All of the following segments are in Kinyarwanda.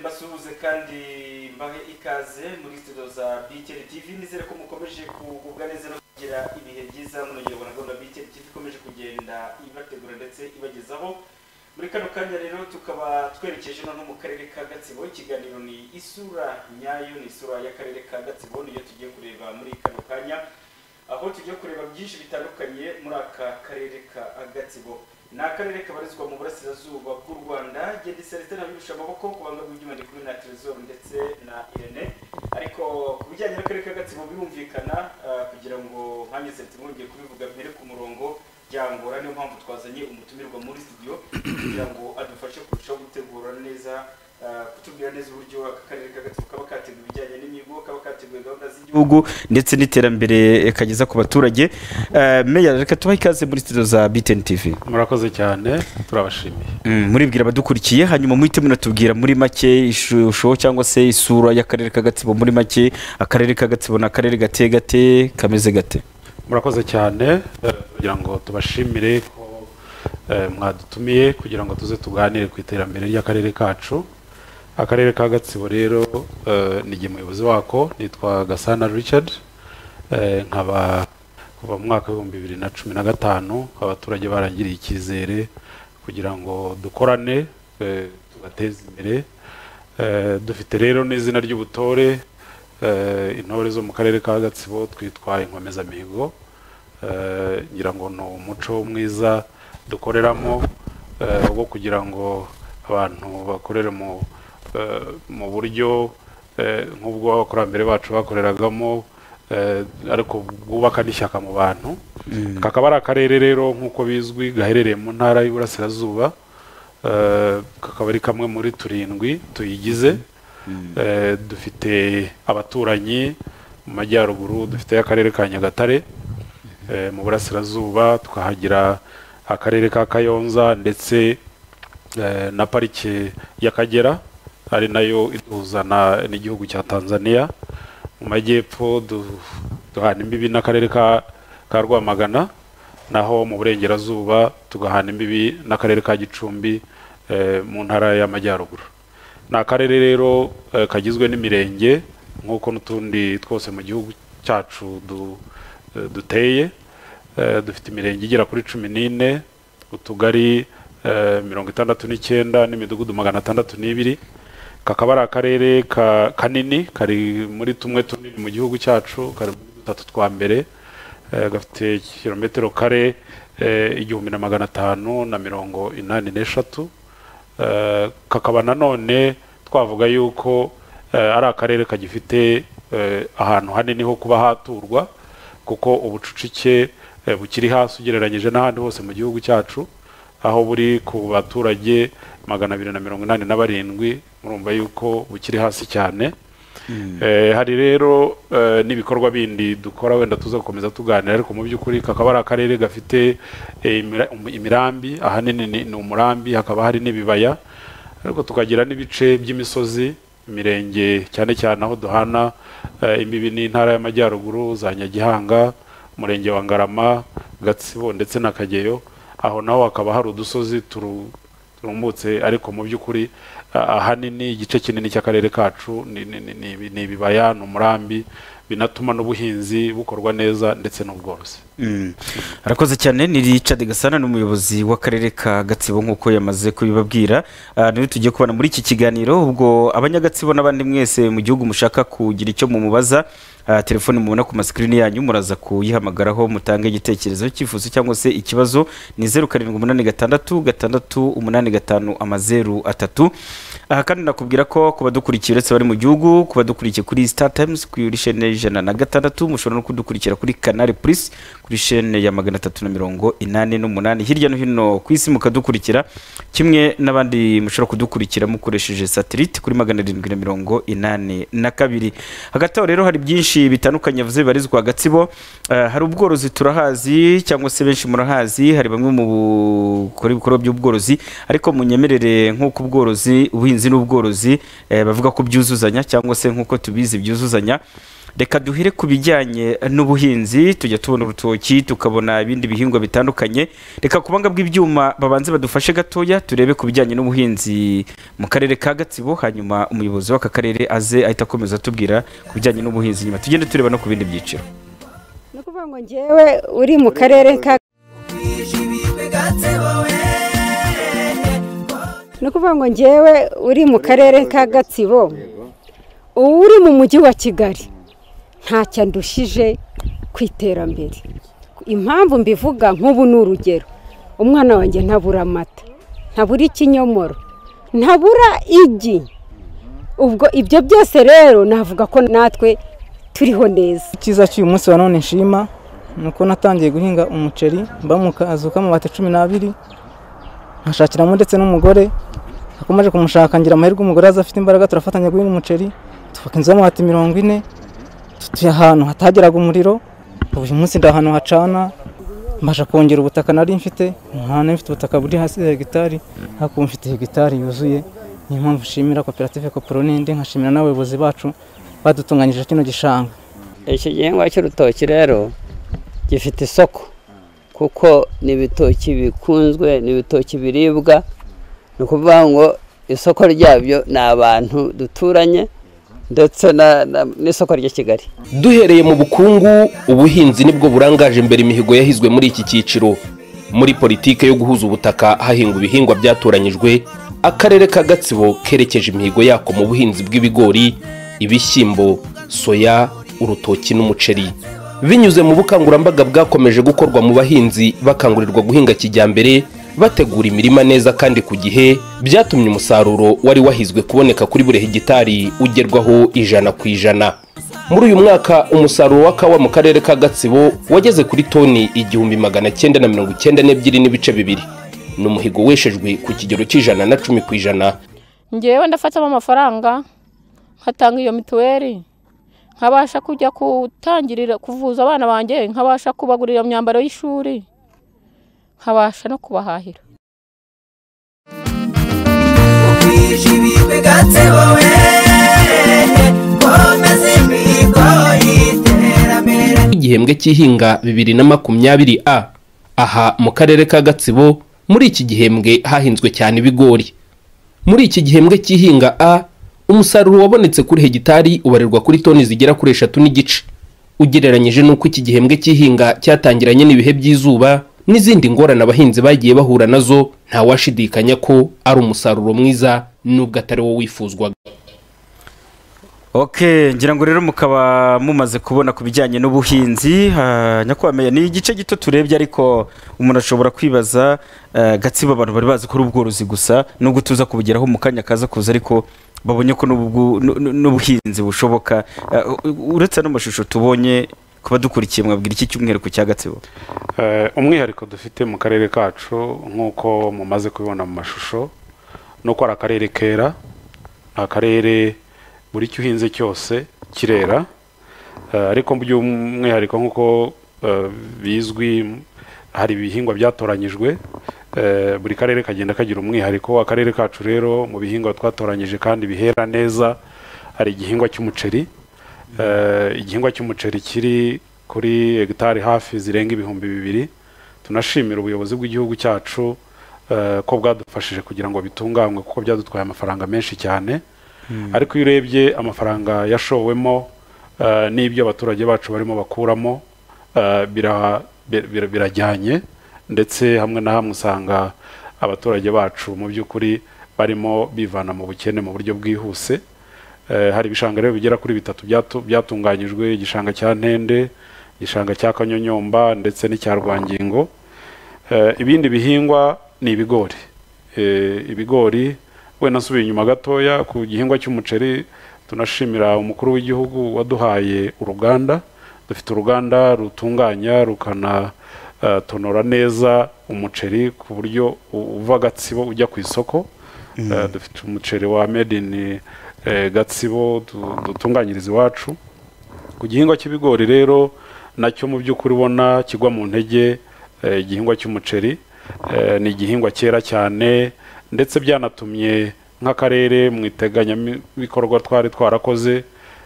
dusuhuze kandi mbahe ikaze muri studio za BTL TV nizere ko mukomeje kugubwa neza no kugira ibihe byiza munongerwa na gahunda BTL TV ikomeje kugenda ibategura ndetse ibagezaho muri kano kanya rero tukaba twerekeje noneho mu karere ka Gatsibo ikiganiro ni isura nyayo ni isura y'akarere ka Gatsibo niyo tugiye kureba muri kano kanya aho tugiye kureba byinshi bitandukanye muri aka karere ka Gatsibo ni akarere kabarizwa mu burasirazuba bw'u rwanda genda iserite nabirusha amaboko ku banga bw'ibyuma ndi kumwe na terezoru ndetse na irene ariko ku bijyanye n'akarere ka gatsibo birumvikana ah, kugira ngo nkanjye serite mwongeye kubivuga mbere ku murongo byangora niyo mpamvu twazanye umutumirwa muri studio kugira ngo adufashe kurushaho gutegura neza ah, kutubwira neza uburyo aka karere ka gatsibo kaba kateguye ibijyanye n'imihigo kaba kateguye gahunda z'igihugu ndetse n'iterambere eh, kageza ku baturage Ah, meya reka tubahe ikaze muri studio za btn tv murakoze cyane turabashimiye Mm, muribwira abadukurikiye hanyuma muhite munatubwira muri make ishusho cyangwa se isura y'akarere ka gatsibo muri make akarere ka gatsibo ni akarere gateye gate kameze gate murakoze cyane eh, kugira ngo tubashimire ko eh, mwadutumiye kugira ngo tuze tuganire ku iterambere ry'akarere kacu akarere ka gatsibo rero eh, ni jye muyobozi wako nitwa gasana richard Eh, nkaba kuva mu mwaka w'ibihumbi bibiri na cumi na gatanu abaturage barangiriye icyizere kugira ngo dukorane eh, tugateze imbere Eh, dufite rero n'izina ry'ubutore Eh, intore zo mu karere ka gatsibo twitwa inkomezamihigo Eh, ngira ngo ni umuco mwiza dukoreramo eh, wo kugira ngo abantu bakorere mu eh, mu buryo eh, nk'ubwo abakurambere bacu bakoreragamo eh, ariko bwubaka n'ishyaka mu bantu kakaba ari akarere rero nk'uko bizwi gaherereye mu ntara y'uburasirazuba Eh, kakaba ari kamwe muri turindwi tuyigize Eh, dufite abaturanyi mu majyaruguru dufite akarere ka nyagatare Eh, mu burasirazuba tukahagira akarere ka kayonza ndetse eh, na parike y'akagera ari nayo iduhuza na- n'igihugu cya tanzania mu majyepfo du- duhana imbibi n'akarere ka, ka rwamagana naho mu burengerazuba tugahana imbibi n'akarere ka gicumbi eh, mu ntara y'amajyaruguru ni akarere rero eh, kagizwe n'imirenge nk'uko n'utundi twose mu gihugu cyacu du- eh, duteye Eh, dufite imirenge igera kuri cumi n'ine utugari eh, mirongo itandatu n'icyenda n'imidugudu magana atandatu n'ibiri kakaba ari akarere ka- kanini kari muri tumwe tunini mu gihugu cyacu kari muri dutatu twa mbere Eh, gafite kilometero kare eh, igihumbi na magana atanu na mirongo inani n'eshatu Eh, kakaba nanone twavuga yuko eh, ari akarere kagifite eh, ahantu hanini ho kuba haturwa kuko ubucucike eh, bukiri hasi ugereranyije n'ahandi hose mu gihugu cyacu aho buri ku baturage magana abiri na mirongo inani na barindwi murumva yuko bukiri hasi cyane Eh, hari rero eh, n'ibikorwa bindi dukora wenda tuza gukomeza tuganira ariko mu by'ukuri kakaba ari akarere gafite eh, imira- um- imirambi ahanini ni ni umurambi hakaba hari n'ibibaya ariko tukagira n'ibice by'imisozi imirenge cyane cyane aho duhana eh, imbibi n'intara y'amajyaruguru za nyagihanga umurenge wa ngarama gatsibo ndetse na kageyo aho naho hakaba hari udusozi turu rumbutse ariko mu by'ukuri ah, ahanini igice kinini cy'akarere kacu ni- ni ni- ni- ni ibibaya ni umurambi binatuma n'ubuhinzi bukorwa neza ndetse n'ubworozi Mm. arakoze cyane ni richard gasana n'umuyobozi w'akarere ka gatsibo nk'uko yamaze kubibabwira Ah, niwe tugiye kubona muri iki kiganiro ubwo abanyagatsibo n'abandi mwese mu gihugu mushaka kugira icyo mumubaza ah, telefoni mubona ku masikrini yanyu muraza kuyihamagaraho mutange igitekerezo cyifuzo cyangwa se ikibazo ni zeru karindwi umunani gatandatu gatandatu umunani gatanu amazeru atatu aha kandi nakubwira ko ku badukurikiye uretse bari mu gihugu ku badukurikiye kuri star times kuri shene y'ijana na gatandatu mushobora no kudukurikira kuri canal plus kuri shene ya magana atatu na mirongo inani n'umunani hirya no hino ku isi mukadukurikira kimwe n'abandi mushobora kudukurikira mukoresheje satellite kuri magana arindwi na mirongo inani na kabiri hagati aho rero hari byinshi bitandukanye yavuze bibarizwa gatsibo Eh, hari ubworozi turahazi cyangwa se benshi murahazi hari bamwe mu bakora ibikorwa by'ubworozi ariko munyemerere nk'uko ubworozi ubuhinzi n'ubworozi eh, bavuga ko byuzuzanya cyangwa se nk'uko tubizi byuzuzanya reka duhire ku bijyanye n'ubuhinzi tujya tubona urutoki tukabona ibindi bihingwa bitandukanye reka ku banga bw'ibyuma babanze badufashe gatoya turebe ku bijyanye n'ubuhinzi mu karere ka gatsibo hanyuma umuyobozi w'aka karere aze ahita akomeza atubwira ku bijyanye n'ubuhinzi nyuma tugende tureba no ku bindi byiciro ni ukuvuga ngo ngewe uri mu karere ka ni ukuvuga ngo ngewe uri mu karere ka gatsibo ubu uri mu mujyi wa kigali ntacyo ndushije ku iterambere impamvu mbivuga nk'ubu ni urugero umwana wanjye ntabura amata ntabura ikinyomoro ntabura igi ubwo ibyo byose rero navuga ko natwe turiho neza icyiza cy'uyu munsi wa none nshima ni uko natangiye guhinga umuceri mba mu kazu k'amabati cumi n'abiri nkashakiramo ndetse n'umugore nakomeje kumushaka ngira amahirwe umugore aza afite imbaraga turafatanya guhinga umuceri twubaka inzu y'amabati mirongo ine tutuye ahantu hatageraga umuriro ubu uyu munsi ndi ahantu hacana mbasha kongera ubutaka nari mfite nta mfite ubutaka buri hasi ya hegitari ariko ubu mfite hegitari yuzuye niyo mpamvu nshimira koperative koporo n'indi nkashimira n'abayobozi bacu badutunganyije kino gishanga iki gihingwa cy'urutoki rero gifite isoko kuko ni ibitoki bikunzwe ni ibitoki biribwa ni ukuvuga ngo isoko ryabyo ni abantu duturanye ndetse na- na- n'isoko ry'i kigali duhereye mu bukungu ubuhinzi nibwo burangaje imbere imihigo yahizwe muri iki cyiciro muri politike yo guhuza ubutaka hahingwa ibihingwa byatoranyijwe akarere ka gatsibo kerekeje imihigo yako mu buhinzi bw'ibigori ibishyimbo soya urutoki n'umuceri binyuze mu bukangurambaga bwakomeje gukorwa mu bahinzi bakangurirwa guhinga kijyambere bategura imirima neza kandi ku gihe byatumye umusaruro wari wahizwe kuboneka kuri buri hegitari ugerwaho ijana ku ijana muri uyu mwaka umusaruro wa kawa mu karere ka gatsibo wageze kuri toni igihumbi magana cyenda na mirongo icyenda n'ebyiri n'ibice bibiri ni umuhigo weshejwe ku kigero cy'ijana na cumi ku ijana ngewe ndafatamo amafaranga nkatanga iyo mituweli nkabasha kujya gutangirira kuvuza abana banjye nkabasha kubagurira imyambaro y'ishuri nkabasha no kubahahira igihembwe cy'ihinga bibiri na makumyabiri a aha mu karere ka gatsibo muri iki gihembwe hahinzwe cyane ibigori muri iki gihembwe cy'ihinga a umusaruro wabonetse kuri hegitari ubarirwa kuri toni zigera kuri eshatu n'igice ugereranyije n'uko iki gihembwe cy'ihinga cyatangiranye n'ibihe by'izuba n'izindi ngorane abahinzi bagiye bahura nazo ntawashidikanya ko ari umusaruro mwiza n'ubwo atari wo wifuzwaga ok ngira ngo rero mukaba mumaze kubona ku bijyanye n'ubuhinzi ah, nyakwameya ni igice gito turebye ariko umuntu ashobora kwibaza eh, gatsibo abantu bari bazi ko ari ubworozi gusa nubwo tuza kubugeraho mu kanya kaza kuza ariko babonye ko n'ubwo- n'u- n'u- n'ubuhinzi bushoboka Eh, u- uretse ano mashusho tubonye kuba dukurikiye mwabwira iki cyumweru ku cya gatsibo Eh, umwihariko dufite mu karere kacu nk'uko mumaze kubibona mu mashusho ni uko ari akarere kera ni akarere buri cyo uhinze cyose kirera Eh, ariko by'umwihariko nk'uko eh, bizwi hari ibihingwa byatoranyijwe Eh, buri karere kagenda kagira umwihariko akarere kacu rero mu bihingwa twatoranyije kandi bihera neza hari igihingwa cy'umuceri Eh, igihingwa cy'umuceri kiri kuri hegitari hafi zirenga ibihumbi bibiri tunashimira ubuyobozi bw'igihugu cyacu eh, ko bwadufashije kugira ngo bitunganywe kuko byadutwaye amafaranga menshi cyane ariko iyo urebye amafaranga yashowemo eh, n'ibyo abaturage bacu barimo bakuramo eh, bira- bi- bi- birajyanye ndetse hamwe na hamwe usanga abaturage bacu mu by'ukuri barimo bivana mu bukene mu buryo bwihuse Eh, hari ibishanga rero bigera kuri bitatu byatu- byatunganyijwe igishanga cya ntende igishanga cya kanyonyomba ndetse n'icya rwangingo Eh, ibindi bihingwa ni ibigori Eh, ibigori wenda nsubiye inyuma gatoya ku gihingwa cy'umuceri tunashimira umukuru w'igihugu waduhaye uruganda dufite uruganda rutunganya rukanatonora neza umuceri ku buryo u- uva gatsibo ujya ku isoko Eh, dufite umuceri wa made in eh, gatsibo du- dutunganyiriza iwacu ku gihingwa cy'ibigori rero nacyo mu by'ukuri ubona kigwa mu ntege eh, igihingwa cy'umuceri eh, ni igihingwa cyera cyane ndetse byanatumye nk'akarere mu iteganyabikorwa twari twarakoze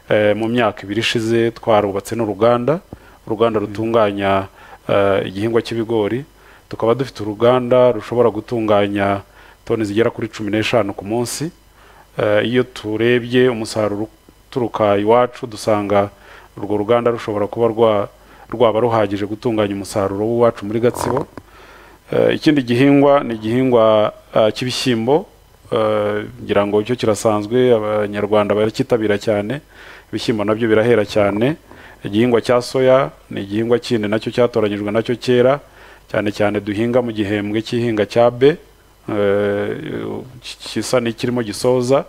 eh, mu myaka ibiri ishize twarubatse n'uruganda uruganda rutunganya eh, igihingwa cy'ibigori tukaba dufite uruganda rushobora gutunganya toni zigera kuri cumi n'eshanu ku munsi Eh, iyo turebye umusaruro uturuka iwacu dusanga urwo ruganda rushobora kuba rwa- rwaba ruhagije gutunganya umusaruro w'iwacu muri gatsibo Eh, ikindi gihingwa ni igihingwa ah, cy'ibishyimbo Eh, ngira ngo cyo kirasanzwe abanyarwanda baracyitabira cyane ibishyimbo nabyo birahera cyane igihingwa cya soya ni igihingwa kindi nacyo cyatoranyijwe nacyo kera cyane cyane duhinga mu gihembwe cy'ihinga cya be eh, gisa n'ikirimo gisoza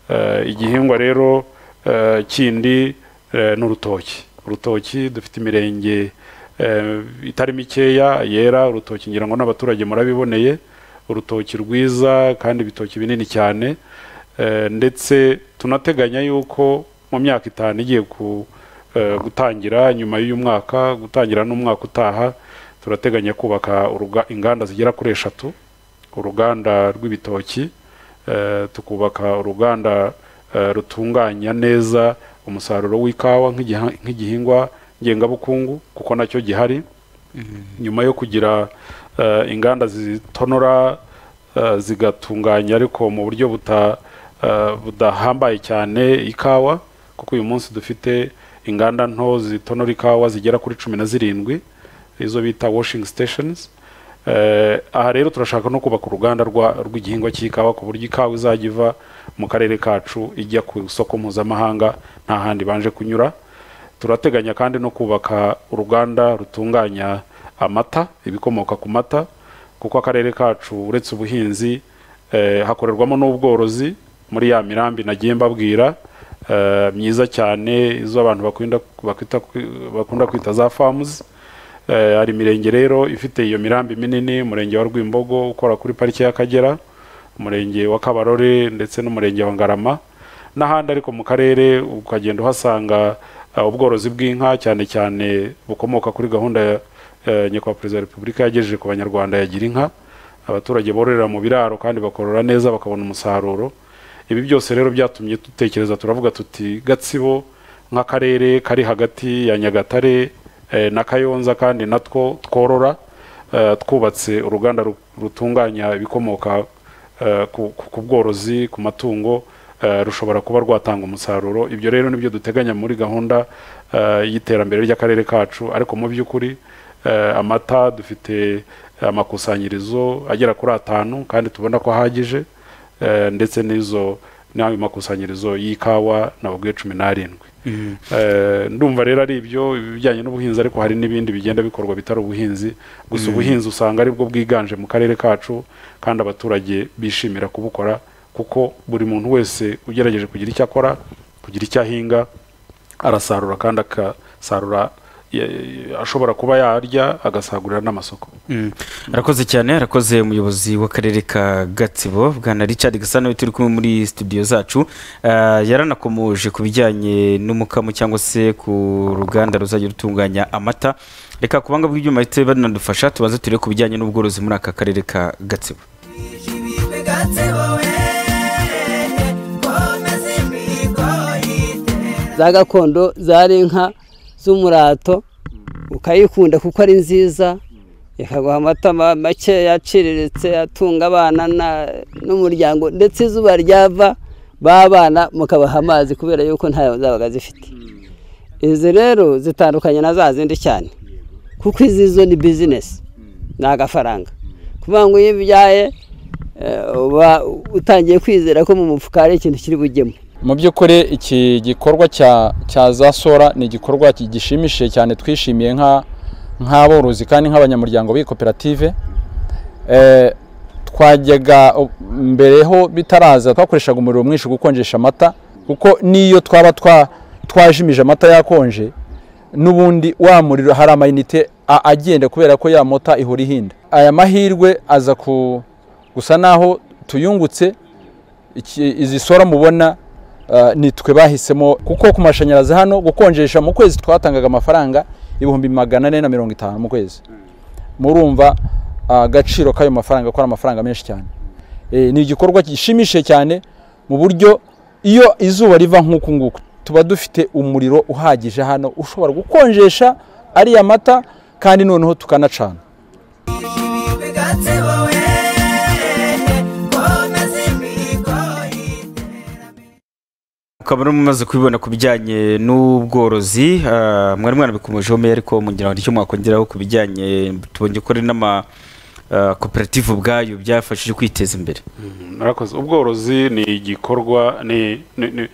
Eh, igihingwa rero eh, kindi eh, ni urutoki urutoki dufite imirenge eh, itari mikeya yera urutoki ngira ngo n'abaturage murabiboneye urutoki rwiza kandi ibitoki binini cyane Eh, ndetse tunateganya yuko mu myaka itanu igiye ku eh, gutangira nyuma y'uyu mwaka gutangira n'umwaka utaha turateganya kubaka uruga- inganda zigera kuri eshatu uruganda rw'ibitoki eh, tukubaka uruganda eh, rutunganya neza umusaruro w'ikawa nk'igiha- nk'igihingwa ngengabukungu kuko nacyo gihari nyuma yo kugira eh, inganda zitonora eh, zigatunganya ariko mu buryo buta eh, budahambaye cyane ikawa kuko uyu munsi dufite inganda nto zitonora ikawa zigera kuri cumi na zirindwi izo bita washing stations Eh, aha rero turashaka no kubaka uruganda rwa- rw'igihingwa cy'ikawa ku buryo ikawa izajya iva mu karere kacu ijya ku isoko mpuzamahanga nta handi banje kunyura turateganya kandi no kubaka uruganda rutunganya amata ibikomoka ku mata kuko akarere kacu uretse ubuhinzi eh, hakorerwamo n'ubworozi muri ya mirambi nagiye mbabwira eh, myiza cyane izo abantu bakunda bakwita bakunda kwita za famuzi Eh, hari imirenge rero ifite iyo mirambi minini umurenge wa rwimbogo ukora kuri pariki y'akagera umurenge wa kabarore ndetse n'umurenge wa ngarama n'ahandi ariko mu karere ukagenda uhasanga eh, ubworozi bw'inka cyane cyane bukomoka kuri gahunda ya eh, nyakubahwa perezida wa repubulika yagejeje ku banyarwanda yagira inka abaturage bororera mu biraro kandi bakorora neza bakabona umusaruro ibi byose rero byatumye dutekereza turavuga tuti gatsibo nk'akarere kari hagati ya nyagatare eh, na kayonza kandi natwo tworora eh, twubatse uruganda ru- rutunganya ibikomoka eh, ku ku- ku bworozi ku matungo eh, rushobora kuba rwatanga umusaruro ibyo rero nibyo duteganya muri gahunda eh, y'iterambere ry'akarere kacu ariko mu by'ukuri eh, amata dufite amakusanyirizo agera kuri atanu kandi tubona ko ahagije eh, ndetse n'izo n'ayo makusanyirizo y'ikawa nababwiye cumi n'arindwi Eh, ndumva rero ari ibyo ibijyanye n'ubuhinzi ariko hari n'ibindi bigenda bikorwa bitari ubuhinzi gusa ubuhinzi usanga aribwo bwiganje mu karere kacu kandi abaturage bishimira kubukora kuko buri muntu wese ugerageje kugira icyo akora kugira icyo ahinga arasarura kandi akasarura eh, ashobora kuba yarya agasagurira n'amasoko Mm. arakoze cyane arakoze umuyobozi w'akarere ka gatsibo bwana richard gasana turi kumwe muri studio zacu Ah, yaranakomoje ku bijyanye n'umukamo cyangwa se ku ruganda ruzajya rutunganya amata reka kubanga bw'ibyuma bahite banadufasha tubaze turebe ku bijyanye n'ubworozi muri aka karere ka gatsibo za gakondo zari inka z'umurato ukayikunda kuko ari nziza ikaguha amata ma- makeya aciriritse atunga abana na- n'umuryango ndetse izuba ryava babana mukabaha amazi kubera yuko ntayo zabaga zifite izi rero zitandukanye na za zindi cyane kuko izi zo ni bizinesi ni agafaranga kuvuga ngo iyo ubyaye eh, uba utangiye kwizera ko mu mufuka hari ikintu kiri bugemo mu by'ukuri iki gikorwa cya cya za sora ni igikorwa ki- gishimishije cyane twishimiye nka nk'aborozi kandi nk'abanyamuryango b'iyi koperative Eh, twajyaga u- mbere ho bitaraza twakoreshaga umuriro mwinshi gukonjesha amata kuko n'iyo twaba twa twajimije amata yakonje n'ubundi wa muriro hari amayinite a- agenda kubera ko ya mota ihora ihinda aya mahirwe aza ku gusa naho tuyungutse iki- izi sora mubona ah, ni twe bahisemo kuko ku mashanyarazi hano gukonjesha mu kwezi twatangaga amafaranga ibihumbi magana ane na mirongo itanu mu kwezi murumva agaciro k'ayo mafaranga ko ari amafaranga menshi cyane Eh, ni igikorwa gishimishije cyane mu buryo iyo izuba riva nk'uku nguku tuba dufite umuriro uhagije hano ushobora gukonjesha ariya mata kandi noneho tukanacana ukaba urimo umaze kubibona ku bijyanye n'ubworozi ah, mwari mwanabikomejeho meya ariko mugira ngo nicyo mwakongeraho ku bijyanye tubonye ko ari n'amakoperative ubwayo byafashije kwiteza imbere murakoze ubworozi ni igikorwa ni ni- ni-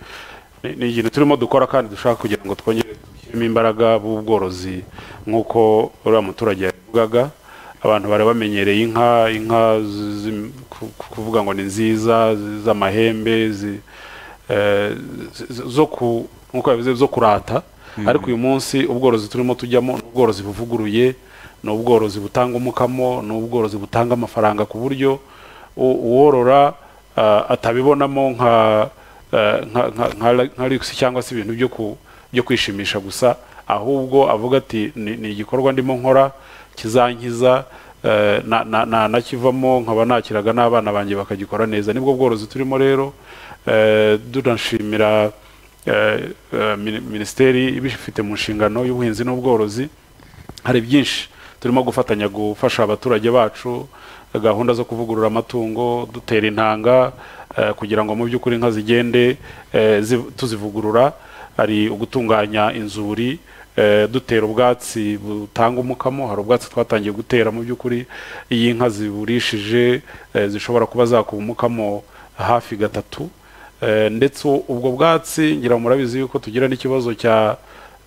ni- ni ikintu turimo dukora kandi dushaka kugira ngo twongere dushyiremo imbaraga b'ubworozi nk'uko uriya muturage yabivugaga abantu bari bamenyereye inka inka zi- zi- ku- kuvuga ngo ni nziza zi- z'amahembe zi- eh, zi- zi- zo ku nk'uko yabivuze zo kurata ariko uyu munsi ubworozi turimo tujyamo ni ubworozi buvuguruye ni ubworozi butanga umukamo ni ubworozi butanga amafaranga ku buryo u- uworora ah, atabibonamo nka eh, nka- nka- nka- nka luxe cyangwa se ibintu byo ku- byo kwishimisha gusa ahubwo avuga ati "Ni- ni igikorwa ndimo nkora kizankiza eh, na- na- na- nakivamo nkaba nakiraga n'abana banjye bakagikora neza nibwo bworozi turimo rero eh, tunashimira eh, eh, mini- minisiteri ibifite mu nshingano y'ubuhinzi n'ubworozi hari byinshi turimo gufatanya gufasha abaturage bacu gahunda zo kuvugurura amatungo dutera intanga eh, kugira ngo mu by'ukuri inka zigende eh, zi- tuzivugurura hari ugutunganya inzuri eh, dutera ubwatsi butanga umukamo hari ubwatsi twatangiye gutera mu by'ukuri iyo inka ziburishije eh, zishobora kuba zakuba umukamo hafi gatatu Eh, ndetse ubwo bwatsi ngira ngo murabizi yuko tugira n'ikibazo cya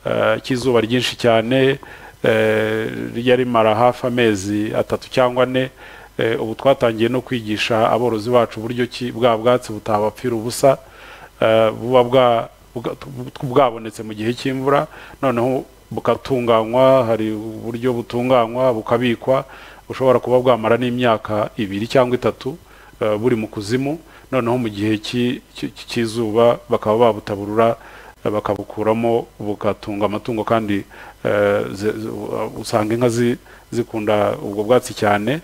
eh, cy'izuba ryinshi cyane eh, rijya rimara hafi amezi atatu cyangwa ane Eh, ubu twatangiye no kwigisha aborozi bacu uburyo ki bwa bwatsi butabapfira ubusa eh, buba bwa- bwa- bwabonetse mu gihe cy'imvura noneho bukatunganywa hari uburyo butunganywa bukabikwa bushobora kuba bwamara n'imyaka ibiri cyangwa itatu eh, buri mu kuzimu noneho mu gihe cy'i- cy- cy- cy'izuba bakaba babutaburura eh, bakabukuramo bukatunga amatungo kandi eh, ze- ze- u- usanga inka zi- zikunda ubwo bwatsi cyane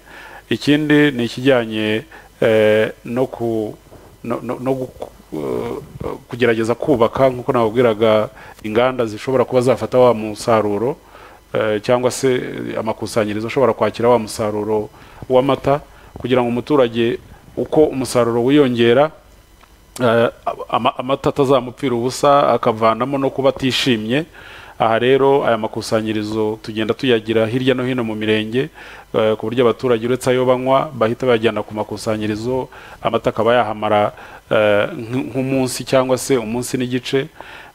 ikindi ni ikijyanye eh, no ku no, no, no guku- eh, kugerageza kubaka nk'uko nababwiraga inganda zishobora kuba zafata wa musaruro eh, cyangwa se eh, amakusanyirizo ashobora kwakira wa musaruro w'amata kugira ngo umuturage uko umusaruro wiyongera eh, ama- amata atazamupfira ubusa akavanamo no kuba atishimye aha rero aya makusanyirizo tugenda tuyagira hirya no hino mu mirenge eh, ku buryo abaturage uretse ayo banywa bahita bayajyana ku makusanyirizo amata akaba yahamara eh, nk- nk'umunsi cyangwa se umunsi n'igice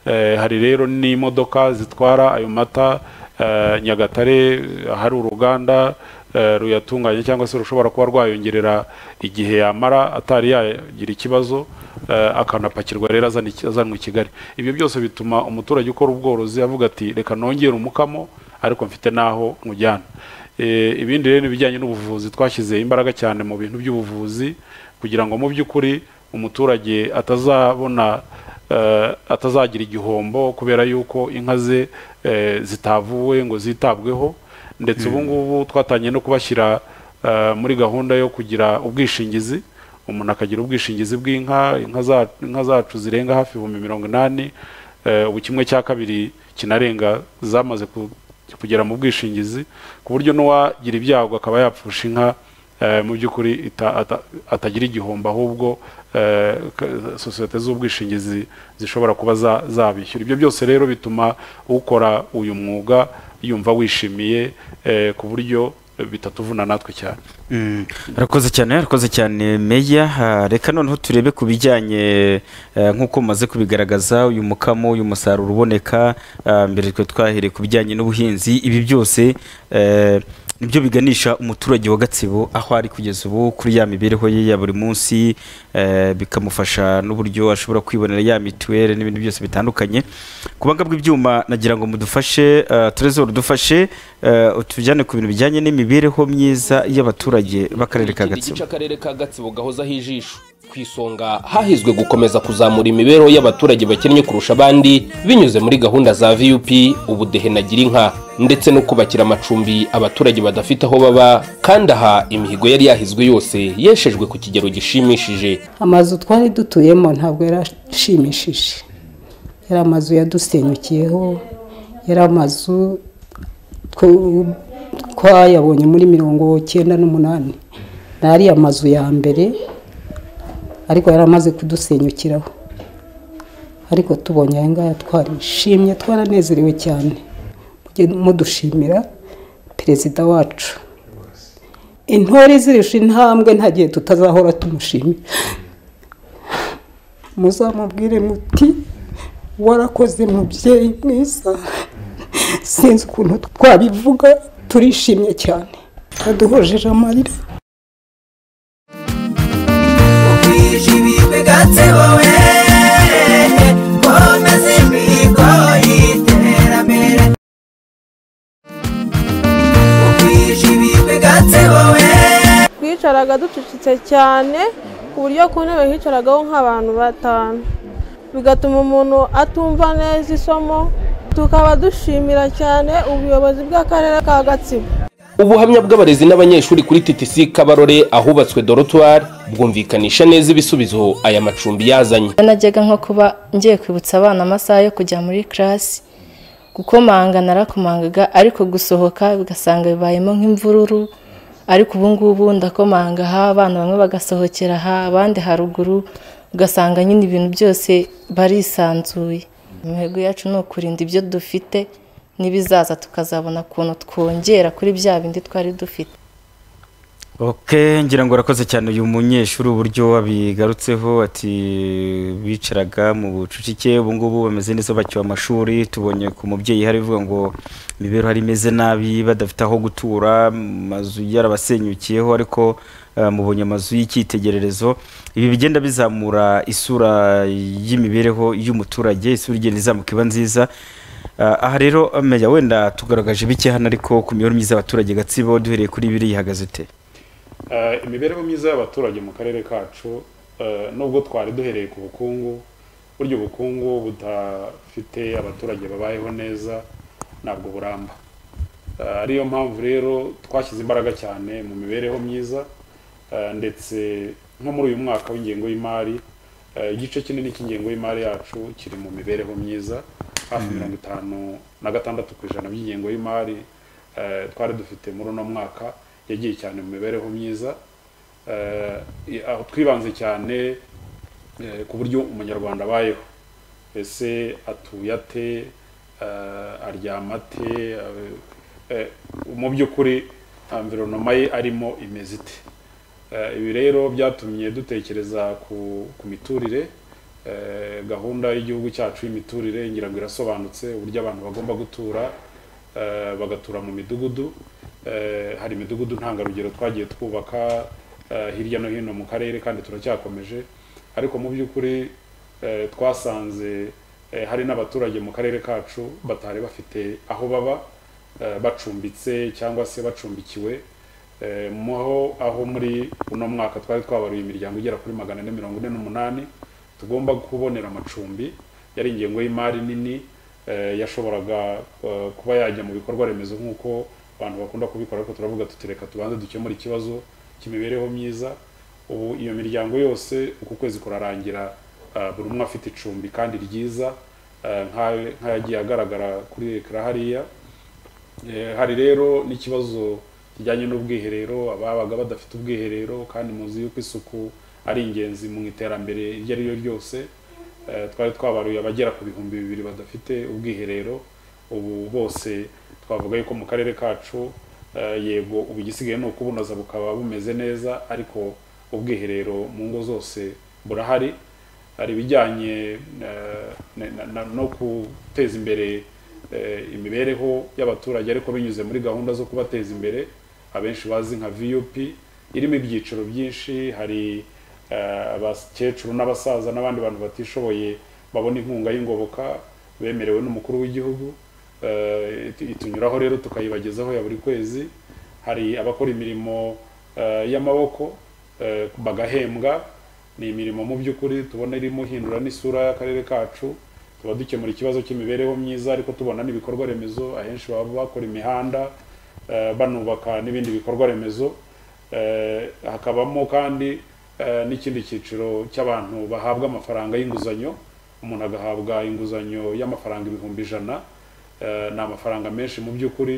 Eh, hari rero n'imodoka zitwara ayo mata eh, nyagatare ahari uruganda eh, ruyatunganya cyangwa se rushobora kuba rwayongerera igihe yamara atari yagira ikibazo eh, akanapakirwa rero azana iki- azanwa i kigali ibyo byose bituma umuturage ukora ubworozi avuga ati reka nongere umukamo ariko mfite n'aho nkujyana Eh, ibindi rero ni ibijyanye n'ubuvuzi twashyize imbaraga cyane mu bintu by'ubuvuzi kugira ngo mu by'ukuri umuturage atazabona eh, atazagira igihombo kubera yuko inka ze eh, zitavuwe ngo zitabweho ndetse ubu ngubu twatangiye no kubashyira eh, muri gahunda yo kugira ubwishingizi umuntu akagira ubwishingizi bw'inka inka za- inka zacu zirenga hafi ibihumbi mirongo inani eh, ubu kimwe cya kabiri kinarenga zamaze ku- kugera mu bwishingizi ku buryo n'uwagira ibyago akaba yapfusha inka eh, mu by'ukuri ita- ata- atagira igihombo ahubwo eh, k- sosiyete z'ubwishingizi zishobora kuba za- zabishyura ibyo byose rero bituma ukora uyu mwuga yumva wishimiye eh, ku buryo bitatuvuna natwe cyane Mm, arakoze cyane arakoze cyane meya Ah, reka noneho turebe ku bijyanye eh, nk'uko mumaze kubigaragaza uyu mukamo uyu musaruro uboneka ah, mbere twe twahereye ku bijyanye n'ubuhinzi ibi byose eh, nibyo biganisha umuturage wa Gatsibo aho ari kugeza ubu kuri ya mibereho ye ya buri munsi eh, bikamufasha n'uburyo ashobora kwibonera ya mituweli n'ibindi byose bitandukanye ku banga bw'ibyuma nagira ngo mudufashe eh, Trezor dufashe eh, utujyane ku bintu bijyanye n'imibereho myiza y'abaturage b'akarere ka Ikindi Gatsibo gice akarere ka gatsibo gahozaho ijisho ku isonga hahizwe gukomeza kuzamura imibereho y'abaturage bakennye kurusha abandi binyuze muri gahunda za vup ubudehe na girinka ndetse no kubakira amacumbi abaturage badafite aho baba kandi aha imihigo yari yahizwe yose yeshejwe ku kigero gishimishije amazu twari dutuyemo ntabwo yarashimishije yari amazu yadusenyukiyeho yari amazu two- twayabonye muri mirongo cyenda n'umunani ni ariya mazu ya mbere ariko yari amaze kudusenyukiraho ariko tubonye aya ngaya twarishimye twaranezerewe cyane Mujye mudushimira perezida wacu intore zirusha intambwe nta gihe tutazahora tumushimira muzamubwire muti warakoze mubyeyi mwiza sinzi ukuntu twabivuga turishimye cyane aduhojeje amarira twicaraga ducucitse cyane ku buryo ku ntebe hicaragaho nk'abantu batanu bigatuma umuntu atumva neza isomo tukaba dushimira cyane ubuyobozi bw'akarere ka gatsibo ubuhamya bw'abarezi n'abanyeshuri kuri TTC Kabarore ahubatswe dorotwari bwumvikanisha neza ibisubizo aya macumbi yazanye najyaga nko kuba ngiye kwibutsa abana amasaha yo kujya muri karasi gukomanga narakomangaga ariko gusohoka bigasanga bibayemo nk'imvururu ariko ubu ngubu ndakomanga aha abana bamwe bagasohokera aha abandi haruguru ugasanga nyine ibintu byose barisanzuye imihigo yacu ni ukurinda ibyo dufite n'ibizaza tukazabona ukuntu twongera kuri bya bindi twari dufite oke ngira ngo urakoze cyane uyu munyeshuri uburyo wabigarutseho ati bicaraga mu bucucike ubu ngubu bameze neza bacyuye amashuri tubonye ku mubyeyi hari uvuga ngo imibereho hari imeze nabi badafite aho gutura amazu yarabasenyukiyeho ariko eh, mubonye amazu y'icyitegererezo ibi bigenda bizamura isura y'imibereho y'umuturage isura igenda izamuka iba nziza Ah, aha rero meya wenda tugaragaje bike hano ariko ku mibereho myiza y'abaturage gatsibo duhereye kuri biri ihagaze ute Eh, imibereho myiza y'abaturage mu karere kacu eh, nubwo twari duhereye ku bukungu burya ubukungu budafite abaturage babayeho neza ntabwo buramba Eh, ariyo mpamvu rero twashyize imbaraga cyane mu mibereho myiza eh, ndetse nko muri uyu mwaka w'ingengo y'imari eh, igice kinini cy'ingengo y'imari yacu kiri mu mibereho myiza hafi mirongo itanu na gatandatu ku ijana by'ingengo y'imari eh, twari dufite muri uno mwaka yagiye cyane mu mibereho myiza Eh, i- aho twibanze cyane eh, ku buryo umunyarwanda abayeho ese atuye ate eh, aryama ate eh, eh, mu by'ukuri environoma ye arimo imeze ite Eh, ibi rero byatumye dutekereza ku ku miturire eh, gahunda y'igihugu cyacu y'imiturire ngira ngo irasobanutse uburyo abantu bagomba gutura eh, bagatura mu midugudu Eh, hari imidugudu ntangarugero twagiye twubaka eh, hirya no hino mu karere kandi turacyakomeje ariko mu by'ukuri eh, twasanze eh, hari n'abaturage mu karere kacu batari bafite aho baba eh, bacumbitse cyangwa se bacumbikiwe Eh, muho aho muri uno mwaka twari twabaruye imiryango igera kuri magana ane mirongo ine n'umunani tugomba kubonera amacumbi yari ingengo y'imari nini eh, yashoboraga eh, kuba yajya mu bikorwa remezo nk'uko abantu bakunda kubikora ariko turavuga tuti reka tubanze dukemure ikibazo cy'imibereho myiza ubu iyo miryango yose uku kwezi kurarangira eh, buri umwe afite icumbi kandi ryiza eh, nka- nk'ayagiye agaragara kuri ekara hariya Eh, hari rero n'ikibazo kijyanye n'ubwiherero ababaga badafite ubwiherero kandi muzi yuko isuku ari ingenzi mu iterambere iryo ari ryo ryose Eh, twari twabaruye abagera ku bihumbi bibiri badafite ubwiherero ubu bose twavuga yuko mu karere kacu eh, yego ubu igisigaye ni ukubunoza bukaba bumeze neza ariko ubwiherero mu ngo zose burahari hari ibijyanye eh, na- na- na- no guteza imbere eh, imibereho y'abaturage ariko binyuze muri gahunda zo kubateza imbere abenshi bazi nka vup irimo ibyiciro byinshi hari eh, abakecuru n'abasaza n'abandi bantu batishoboye babona inkunga y'ingoboka bemerewe n'umukuru w'igihugu Eh, itu- itunyuraho rero tukayibagezaho ya buri kwezi hari abakora imirimo eh, y'amaboko eh, bagahembwa ni imirimo mu by'ukuri tubona irimo ihindura n'isura y'akarere kacu tuba dukemura ikibazo cy'imibereho myiza ariko tubona n'ibikorwa remezo ahenshi baba bakora imihanda eh, banubaka n'ibindi bikorwa remezo Eh, hakabamo kandi eh, n'ikindi cyiciro cy'abantu bahabwa amafaranga y'inguzanyo umuntu agahabwa inguzanyo y'amafaranga ibihumbi ijana Eh, ni amafaranga menshi mu by'ukuri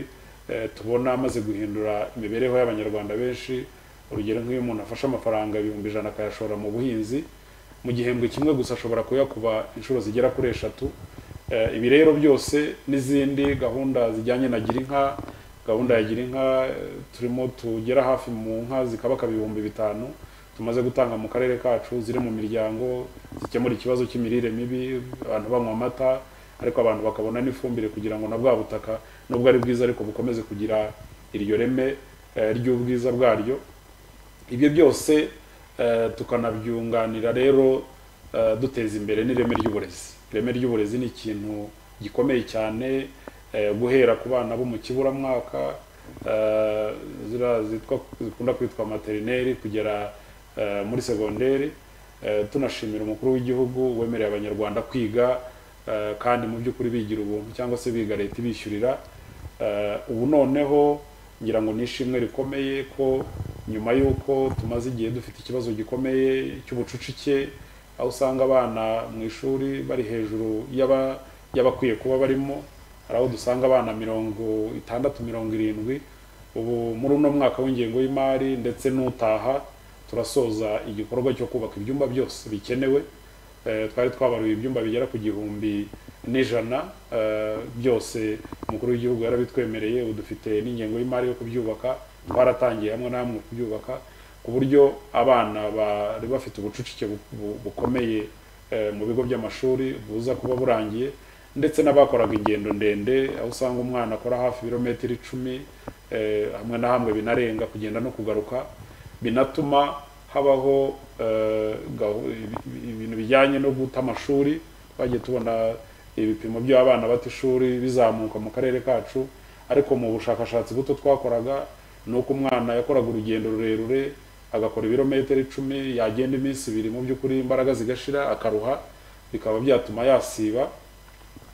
eh, tubona amaze guhindura imibereho y'abanyarwanda benshi urugero nk'iyo umuntu afashe amafaranga ibihumbi ijana akayashora mu buhinzi mu gihembwe kimwe gusa ashobora kuyakuba inshuro zigera kuri eshatu Eh, ibi rero byose n'izindi gahunda zijyanye na girinka gahunda ya girinka eh, turimo tugera hafi mu nka zikabakaba ibihumbi bitanu tumaze gutanga mu karere kacu ziri mu miryango zikemura ikibazo cy'imirire mibi abantu banywa amata ariko abantu bakabona n'ifumbire kugira ngo na bwa butaka nubwo ari bwiza ariko bukomeze kugira iryo reme eh, ry'ubwiza bwaryo ibyo byose eh, tukanabyunganira rero eh, duteza imbere n'ireme ry'uburezi ireme ry'uburezi ni ikintu gikomeye cyane eh, guhera ku bana bo mu kiburamwaka eh, ziriya zitwa- zikunda kwitwa materineri kugera eh, muri segonderi Eh, tunashimira umukuru w'igihugu wemereye abanyarwanda kwiga eh, kandi mu by'ukuri bigira ubuntu cyangwa se biga leta ibishyurira Eh, ubu noneho ngira ngo ni ishimwe rikomeye ko nyuma y'uko tumaze igihe dufite ikibazo gikomeye cy'ubucucike aho usanga abana mu ishuri bari hejuru y'aba- y'abakwiye kuba barimo hari aho dusanga abana mirongo itandatu mirongo irindwi ubu muri uno mwaka w'ingengo y'imari ndetse n'utaha turasoza igikorwa cyo kubaka ibyumba byose bikenewe Eh, twari twabaruye ibyumba bigera ku gihumbi n'ijana eh, byose umukuru w'igihugu yarabitwemereye ubu dufite n'ingengo y'imari yo kubyubaka twaratangiye hamwe na hamwe kubyubaka ku buryo abana bari bafite ubucucike bu- bu- bukomeye eh, mu bigo by'amashuri buza kuba burangiye ndetse n'abakoraga ingendo ndende aho usanga umwana akora hafi ibirometero icumi eh, hamwe na hamwe binarenga kugenda no kugaruka binatuma habaho eh, gahu- ibi- ibi- ibintu bijyanye no guta amashuri twagiye tubona ibipimo by'abana bata ishuri bizamuka mu karere kacu ariko mu bushakashatsi buto twakoraga ni uko umwana yakoraga urugendo rurerure agakora ibirometero icumi yagenda iminsi ibiri mu by'ukuri imbaraga zigashira akaruha bikaba byatuma yasiba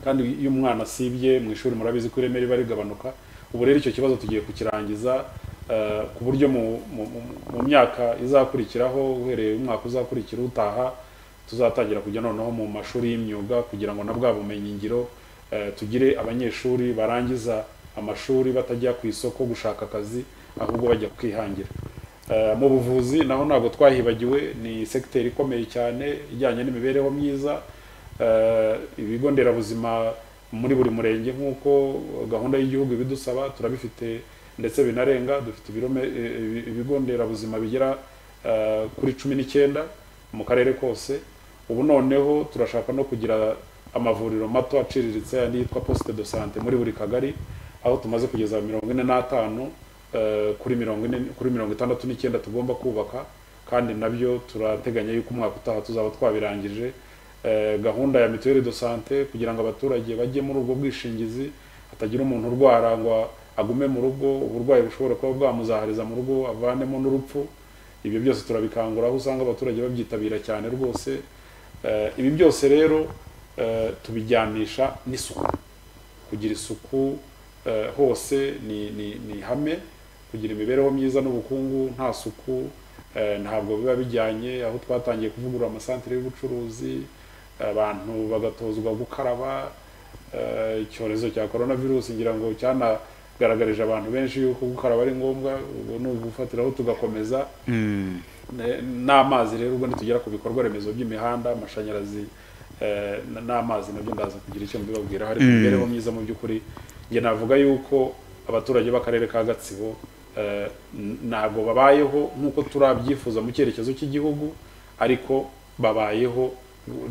kandi iyo umwana asibye mu ishuri murabizi ko ireme riba rigabanuka ubu rero icyo kibazo tugiye kukirangiza eh, ku buryo mu- mu- mu- mu myaka izakurikiraho uhereye umwaka uzakurikira utaha tuzatangira kujya noneho mu mashuri y'imyuga kugira ngo na bwa bumenyingiro eh, tugire abanyeshuri barangiza amashuri batajya ku isoko gushaka akazi ahubwo bajya kwihangira Eh, mu buvuzi naho ntabwo twahibagiwe ni sekiteri ikomeye cyane ijyanye n'imibereho myiza Eh, ibigo nderabuzima muri buri murenge nk'uko gahunda y'igihugu ibidusaba turabifite ndetse binarenga dufite ibirome- eh, ibi- ibigo nderabuzima bigera eh, kuri cumi n'icyenda mu karere kose ubu noneho turashaka no kugira amavuriro mato aciriritse andi yitwa poste de sante muri buri kagari aho tumaze kugeza mirongo ine n'atanu eh, kuri mirongo ine kuri mirongo itandatu n'icyenda tugomba kubaka kandi nabyo turateganya yuko umwaka utaha tuzaba twabirangije eh, gahunda ya mituweli de sante kugira ngo abaturage bajye muri ubwo bwishingizi hatagira umuntu urwara ngo agume mu rugo uburwayi bushobora kuba bwamuzahariza mu rugo avanemo n'urupfu ibyo byose turabikangura aho usanga abaturage babyitabira cyane rwose Eh, ibi byose rero eh, tubijyanisha n'isuku kugira isuku eh, hose ni, ni, ni ihame kugira imibereho myiza n'ubukungu nta suku eh, ntabwo biba bijyanye aho twatangiye kuvugurura amasantire y'ubucuruzi abantu bagatozwa gukaraba eh, icyorezo cya korona virusi ngira ngo cyanagaragarije abantu benshi yuko gukaraba ari ngombwa ubu ni ugufatiraho tugakomeza Mm. Ne- n'amazi rero ubwo nitugera ku bikorwa remezo by'imihanda amashanyarazi eh, n- n'amazi nabyo ndaza kugira icyo mbibabwira hari Mm. imibereho myiza mu by'ukuri njye navuga yuko abaturage b'akarere ka gatsibo eh, n- ntabwo babayeho nk'uko turabyifuza mu cyerekezo cy'igihugu ariko babayeho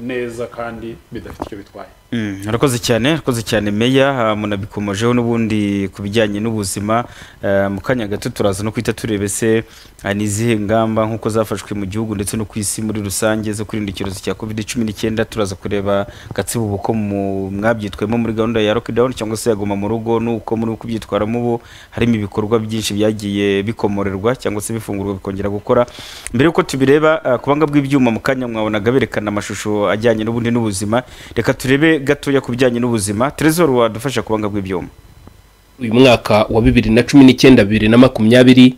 neza kandi bidafite icyo bitwaye Mm, Arakoze cyane arakoze cyane meya ah, munabikomojeho n'ubundi ku bijyanye n'ubuzima eh, mu kanya gato turaza no kwita turebe se ah, ni izihe ngamba nk'uko zafashwe mu gihugu ndetse no ku isi muri rusange zo kwirinda icyorezo cya covid cumi n'icyenda turaza kureba gatsibo uko mu- mwabyitwemo muri gahunda ya lockdown cyangwa se yaguma mu rugo n'uko muri kubyitwaramo ubu harimo ibikorwa byinshi byagiye bikomorerwa cyangwa se bifungurwa bikongera gukora mbere yuko tubireba ah, ku banga bw'ibyuma mu kanya mwabonaga berekana amashusho ajyanye n'ubundi n'ubuzima reka turebe gatoya ku bijyanye n'ubuzima terezor wadufasha ku banga bw'ibyuma uyu mwaka wa bibiri na cumi n'icyenda bibiri na makumyabiri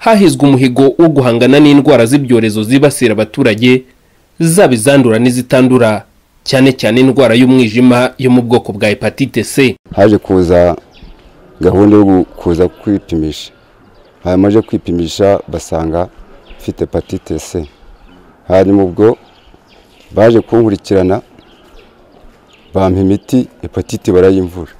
hahizwe umuhigo wo guhangana n'indwara z'ibyorezo zibasira abaturage zaba izandura n'izitandura cyane cyane indwara y'umwijima yo mu bwoko bwa hepatite c haje kuza gahunda yo gu- kuza kwipimisha hamaze kwipimisha basanga mfite hepatite c hanyuma ubwo baje kunkurikirana bampa imiti hepatite barayimvura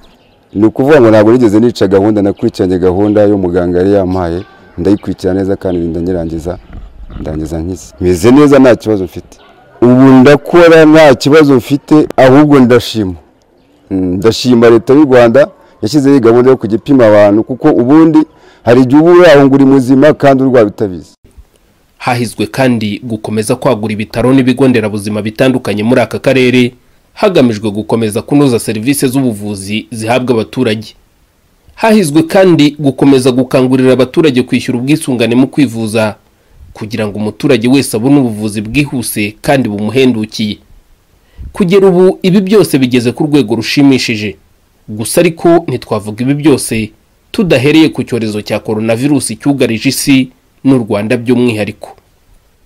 ni ukuvuga ngo ntabwo nigeze nica gahunda nakurikiranye gahunda y'umuganga yari yampaye ndayikurikirana neza kandi irinda nyirangiza ndangiza nkize meze neza nta kibazo mfite ubu ndakora nta kibazo mfite ahubwo ndashima Mm, ndashima leta y'u rwanda yashyizeho iyi gahunda yo kujya ipima abantu kuko ubundi hari igihe uba uri aho ngo uri muzima kandi urwaye utabizi hahizwe kandi gukomeza kwagura ibitaro n'ibigo nderabuzima bitandukanye muri aka karere hagamijwe gukomeza kunoza serivisi z'ubuvuzi zihabwa abaturage hahizwe kandi gukomeza gukangurira abaturage kwishyura ubwisungane mu kwivuza kugira ngo umuturage wese abone ubuvuzi bwihuse kandi bumuhendukiye kugera ubu ibi byose bigeze ku rwego rushimishije gusa ariko ntitwavuga ibi byose tudahereye ku cyorezo cya coronavirusi cyugarije isi n'u Rwanda by'umwihariko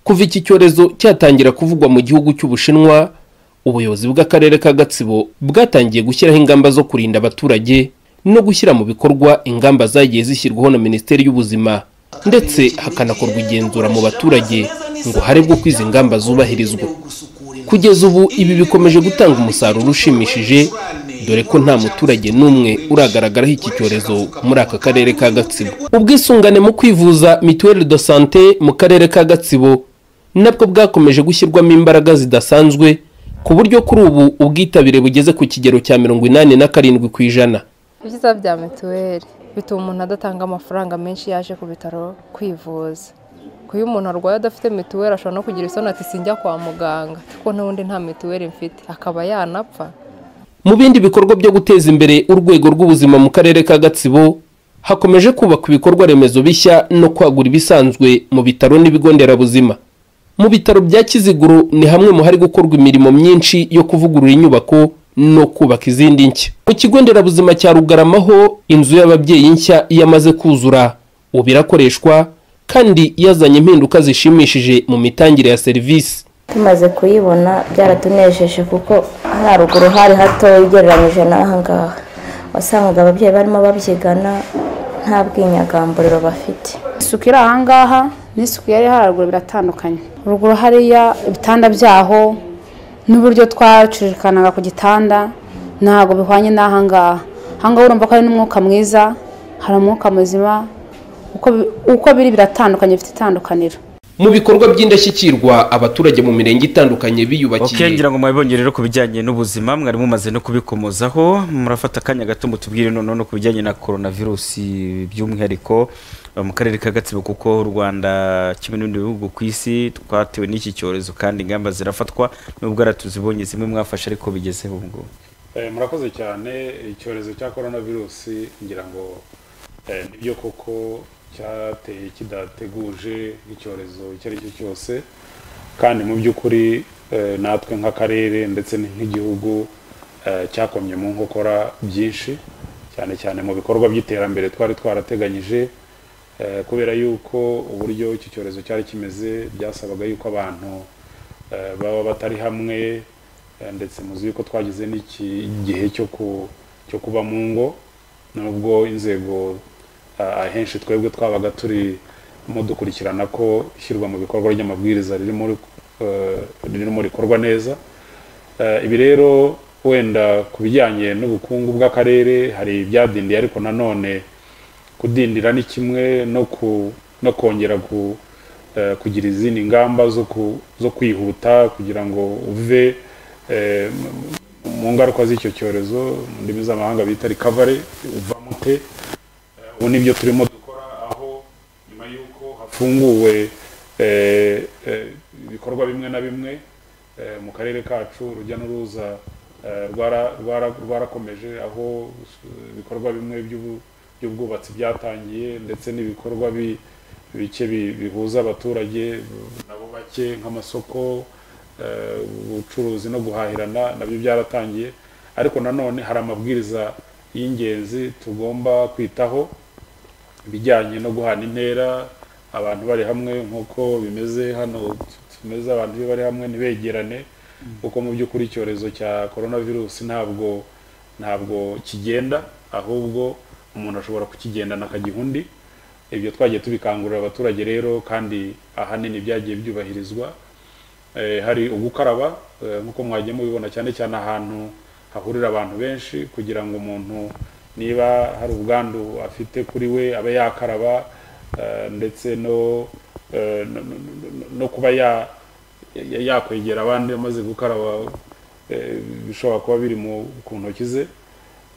kuva iki cyorezo cyatangira kuvugwa mu gihugu cy'Ubushinwa ubuyobozi bw'akarere ka Gatsibo bwatangiye gushyiraho ingamba zo kurinda abaturage no gushyira mu bikorwa ingamba zagiye zishyirwaho na Minisiteri y'Ubuzima ndetse hakanakorwa igenzura mu baturage ngo harebwe ko izi ngamba zubahirizwa kugeza ubu ibi bikomeje gutanga umusaruro ushimishije dore ko nta muturage n'umwe uragaragaraho iki cyorezo muri aka karere ka gatsibo ubwisungane mu kwivuza mituweli de sante mu karere ka gatsibo nabwo bwakomeje gushyirwamo imbaraga zidasanzwe ku buryo kuri ubu ubwitabire bugeze ku kigero cya mirongo inani na karindwi ku ijana ibyiza bya mituweli bituma umuntu adatanga amafaranga menshi yaje ku bitaro kwivuza ku iyo umuntu arwaye adafite mituweli ashobora no kugira isoni ati sinjya kwa muganga kuko n'ubundi nta mituweli mfite akaba yanapfa mu bindi bikorwa byo guteza imbere urwego rw'ubuzima mu karere ka gatsibo hakomeje kubakwa ibikorwa remezo bishya no kwagura ibisanzwe mu bitaro n'ibigo nderabuzima mu bitaro bya kiziguro ni hamwe mu hari gukorwa imirimo myinshi yo kuvugurura inyubako no kubaka izindi nshya ku kigo nderabuzima cya rugarama ho inzu y'ababyeyi nshya yamaze kuzura ubu irakoreshwa kandi yazanye impinduka zishimishije mu mitangire ya serivisi tumaze kuyibona byaratunejeje kuko haruguru hari hatoya ugereranyije n'aha ngaha wasangaga ababyeyi barimo babyigana nta bwinyagamburiro bafite isuku iri ahangaha n'isuku yari haruguru biratandukanye ruguru hariya ibitanda byaho n'uburyo twacurikanaga ku gitanda ntabwo bihwanye n'ahangaha ahangaha urumva ko hari n'umwuka mwiza hari umwuka muzima uko- uko biri biratandukanye bifite itandukaniro mu bikorwa by'indashyikirwa abaturage mu mirenge itandukanye biyubakiye ngira ngo mwabibonye rero ku bijyanye n'ubuzima mwari mumaze no kubikomozaho murafata akanya gato mutubwire noneho no ku bijyanye na coronavirusi by'umwihariko eh, mu karere ka gatsibo kuko u rwanda kimwe n'ibindi bihugu ku isi twatewe n'iki cyorezo kandi ingamba zirafatwa nubwo ara tuzibonye zimwe mwafashe ariko bigezeho ubu ngubu Eh, murakoze cyane icyorezo cya coronavirusi ngira ngo eh, nibyo koko cyateye kidateguje nk'icyorezo icyo ari cyo cyose kandi mu by'ukuri eh, natwe nk'akarere ndetse n- nk'igihugu eh, cyakomye mu nkokora byinshi cyane cyane mu bikorwa by'iterambere twari twarateganyije Eh, kubera yuko uburyo iki cyorezo cyari kimeze byasabaga yuko abantu eh, baba batari hamwe Eh, ndetse muzi yuko twagize n'iki gihe cyo ku cyo kuba mu ngo nubwo inzego ah, ahenshi twebwe twabaga turi mu dukurikirana ko ishyirwa mu bikorwa ry'amabwiriza ririmo rik- eh, ririmo rikorwa neza Eh, ibi rero wenda ku bijyanye n'ubukungu bw'akarere hari ibyadindiye ariko nanone kudindira ni kimwe no ku no kongera ku eh, kugira izindi ngamba zo ku zo kwihuta kugira ngo uve eh, mu- mu ngaruka z'icyo cyorezo mu ndimi z'amahanga bita recovery uva mute Eh, ubu nibyo turimo dukora aho nyuma y'uko hafunguwe eh, eh, ibikorwa bimwe na bimwe eh, mu karere kacu urujya n'uruza eh, rwara- rwara- rwarakomeje aho eh, ibikorwa bimwe by'ubu- by'ubwubatsi byatangiye ndetse n'ibikorwa bi- bike bi- bihuza abaturage nabo bake nk'amasoko eh, ubucuruzi no guhahirana nabyo byaratangiye ariko nanone hari amabwiriza y'ingenzi tugomba kwitaho ibijyanye no guhana intera abantu bari hamwe nk'uko bimeze hano tumeze abantu iyo bari hamwe ntibegerane kuko mu by'ukuri icyorezo cya korona virusi ntabwo ntabwo kigenda ahubwo umuntu ashobora kukigendana akagiha undi ibyo twagiye tubikangurira abaturage rero kandi ahanini byagiye byubahirizwa Eh, hari ugukaraba eh, nk'uko mwagiye mubibona cyane cyane ahantu hahurira abantu benshi kugira ngo umuntu niba hari ubwandu afite kuri we abe yakaraba eh, ndetse no eh, no- no- no- no- no kuba ya- ya- yakwegera abandi amaze gukaraba eh, bishobora kuba biri mu ku ntoki ze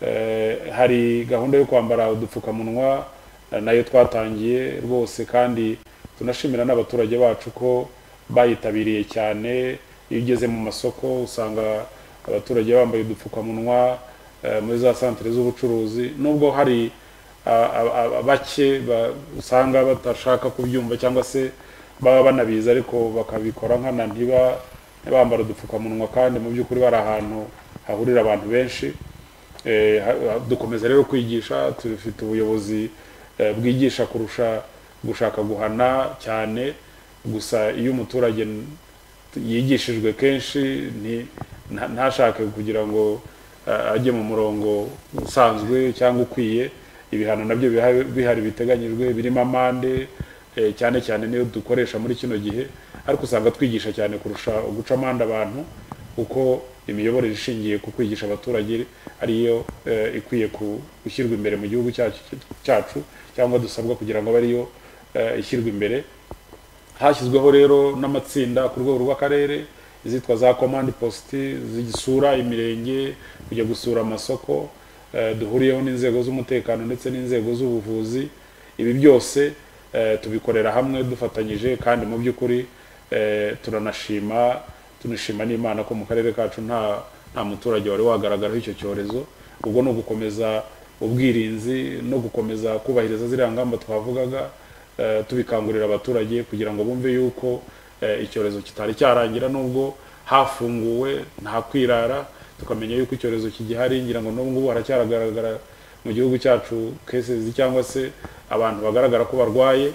Eh, hari gahunda yo kwambara udupfukamunwa eh, nayo twatangiye rwose kandi tunashimira n'abaturage bacu ko bayitabiriye cyane iyo ugeze mu masoko usanga abaturage bambaye udupfukamunwa eh, muri za santere z'ubucuruzi nubwo hari a- a- a- bake ba- usanga batashaka kubyumva cyangwa se baba banabizi ariko bakabikora nkana ntiba bambara udupfukamunwa kandi mu by'ukuri bari ahantu hahurira abantu benshi Eh, ha- ha- dukomeza rero kwigisha dufite ubuyobozi eh, bwigisha kurusha gushaka guhana cyane gusa iyo umuturage n- yigishijwe kenshi nti- nta- ntashake kugira ngo eh, ajye mu murongo usanzwe cyangwa ukwiye ibihano nabyo biha- bihari biteganyijwe birimo amande eh, cyane cyane niyo dukoresha muri kino gihe ariko usanga twigisha cyane kurusha guca amande abantu kuko imiyoborere ishingiye ku kwigisha abaturage ariyo eh, ikwiye ku- gushyirwa imbere mu gihugu cyacu cyacu cyangwa dusabwa kugira ngo abe ariyo eh, ishyirwa imbere hashyizweho rero n'amatsinda ku rwego rw'akarere izitwa za komandi positi zisura imirenge kujya gusura amasoko eh, duhuriyeho n'inzego z'umutekano ndetse n'inzego z'ubuvuzi ibi byose eh, tubikorera hamwe dufatanyije kandi mu by'ukuri eh, turanashima tunashima n'imana ko mu karere kacu nta nta muturage wari wagaragaraho icyo cyorezo ubwo ni ugukomeza ubwirinzi no gukomeza kubahiriza ziriya ngamba twavugaga eh, tubikangurira abaturage kugira ngo bumve yuko eh, icyorezo kitari cyarangira nubwo hafunguwe nta kwirara tukamenya yuko icyorezo kigihari ngira ngo n'ubu ngubu haracyaragaragara mu gihugu cyacu kesezi cyangwa se abantu bagaragara ko barwaye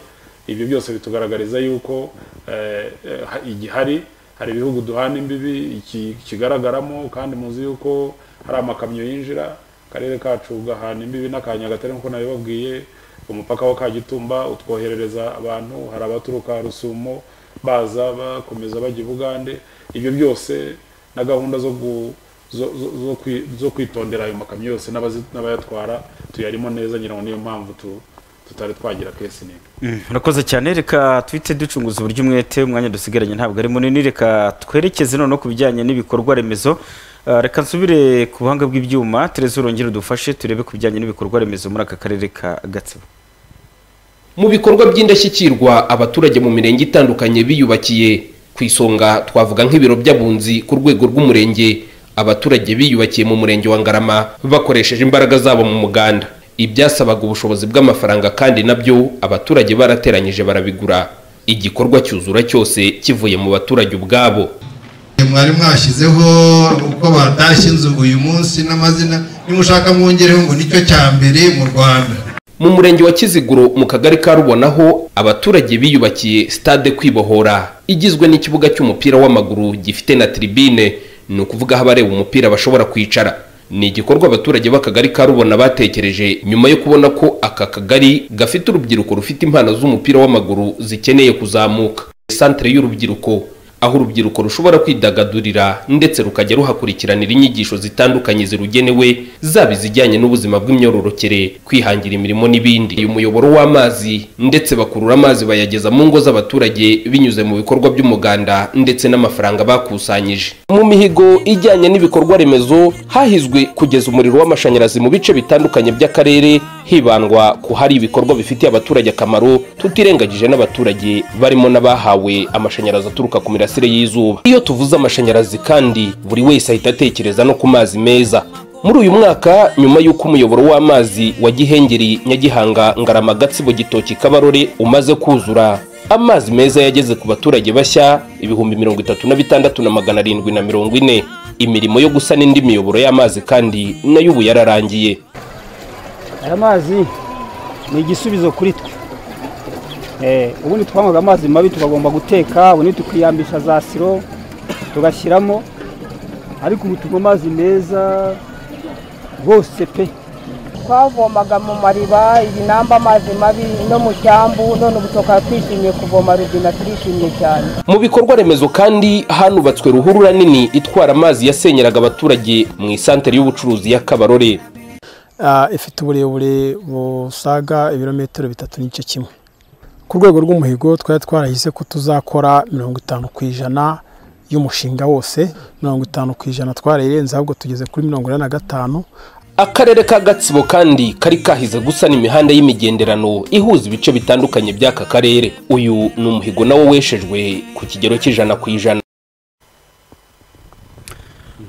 ibyo byose bitugaragariza yuko eh, eh, ha- igihari hari ibihugu duhana imbibi iki kigaragaramo kandi muzi yuko hari amakamyo yinjira akarere kacu gahana imbibi n'akanya gatari nkuko nabibabwiye umupaka wa kagitumba utwoherereza abantu hari abaturuka rusumo baza bakomeza bajya i bugande ibyo byose na gahunda zo gu- zo- zo- zo kwi- zo kwitondera ayo makamyo yose n'abazi- n'abayatwara tuyarimo neza ngira ngo niyo mpamvu tu- tutari twagira kesi nini Mm, Urakoze cyane reka twite ducunguza uburyo umwete umwanya dusigaranye ntabwo ari munini reka twerekeze noneho ku bijyanye n'ibikorwa remezo Ah, reka nsubire ku buhanga bw'ibyuma Tereza urongere udufashe turebe ku bijyanye n'ibikorwa remezo muri aka karere ka Gatsibo Mu bikorwa by'indashyikirwa abaturage mu mirenge itandukanye biyubakiye ku isonga twavuga nk'ibiro by'abunzi ku rwego rw'umurenge abaturage biyubakiye mu murenge wa Ngarama bakoresheje imbaraga zabo mu muganda ibyasabaga ubushobozi bw'amafaranga kandi nabyo abaturage barateranyije barabigura igikorwa cyuzura cyose kivuye mu baturage ubwabo mwari mwashyizeho uko batashye inzu uyu munsi n'amazina nimushaka mwongereho ngo nicyo cya mbere mu rwanda mu murenge wa kiziguro mu kagari ka rubonaho abaturage biyubakiye stade kwibohora igizwe n'ikibuga cy'umupira w'amaguru gifite na tribine ni ukuvuga aho abareba umupira bashobora kwicara ni igikorwa abaturage b'akagari ka rubona batekereje nyuma yo kubona ko aka kagari gafite urubyiruko rufite impano z'umupira w'amaguru zikeneye kuzamuka santere y'urubyiruko aho urubyiruko rushobora kwidagadurira ndetse rukajya ruhakurikiranira inyigisho zitandukanye zirugenewe zaba izijyanye n'ubuzima bw'imyororokere kwihangira imirimo n'ibindi uyu muyoboro w'amazi ndetse bakurura amazi bayageza mu ngo z'abaturage binyuze mu bikorwa by'umuganda ndetse n'amafaranga bakusanyije mu mihigo ijyanye n'ibikorwa remezo hahizwe kugeza umuriro w'amashanyarazi mu bice bitandukanye by'akarere hibandwa ku hari ibikorwa bifitiye abaturage akamaro tutirengagije n'abaturage barimo n'abahawe amashanyarazi aturuka ku mirasire y'izuba iyo tuvuze amashanyarazi kandi buri wese ahita atekereza no ku mazi meza muri uyu mwaka nyuma y'uko umuyoboro w'amazi wa gihengeri nyagihanga ngarama gatsibo gitoki kabarore umaze kuzura amazi meza yageze ku baturage bashya ibihumbi mirongo itatu na bitandatu na magana arindwi na mirongo ine imirimo yo gusana indi miyoboro y'amazi kandi nayo ubu yararangiye aya mazi ni igisubizo kuri twe Eh, ubundi twanywaga amazi mabi tukagomba guteka ubundi tukiyambisha za siro tugashyiramo ariko ubu tunywa amazi meza rwose pe twavomaga mu mariba ibinamba amazi mabi no mu cyambu none ubu tukaba twishimiye kuvoma rubina turishimye cyane mu bikorwa remezo kandi hanubatswe ruhurura nini itwara amazi yasenyeraga abaturage mu isantere y'ubucuruzi ya kabarore Ah, ifite uburebure busaga ibirometero bitatu n'igice kimwe ku rwego rw'umuhigo twari twarahize ko tuzakora mirongo itanu ku ijana y'umushinga wose mirongo itanu ku ijana twarayirenze ahubwo tugeze kuri mirongo ine na gatanu akarere ka gatsibo kandi kari kahize gusana imihanda y'imigenderano ihuza ibice bitandukanye by'aka karere uyu ni umuhigo nawo weshejwe ku kigero cy'ijana ku ijana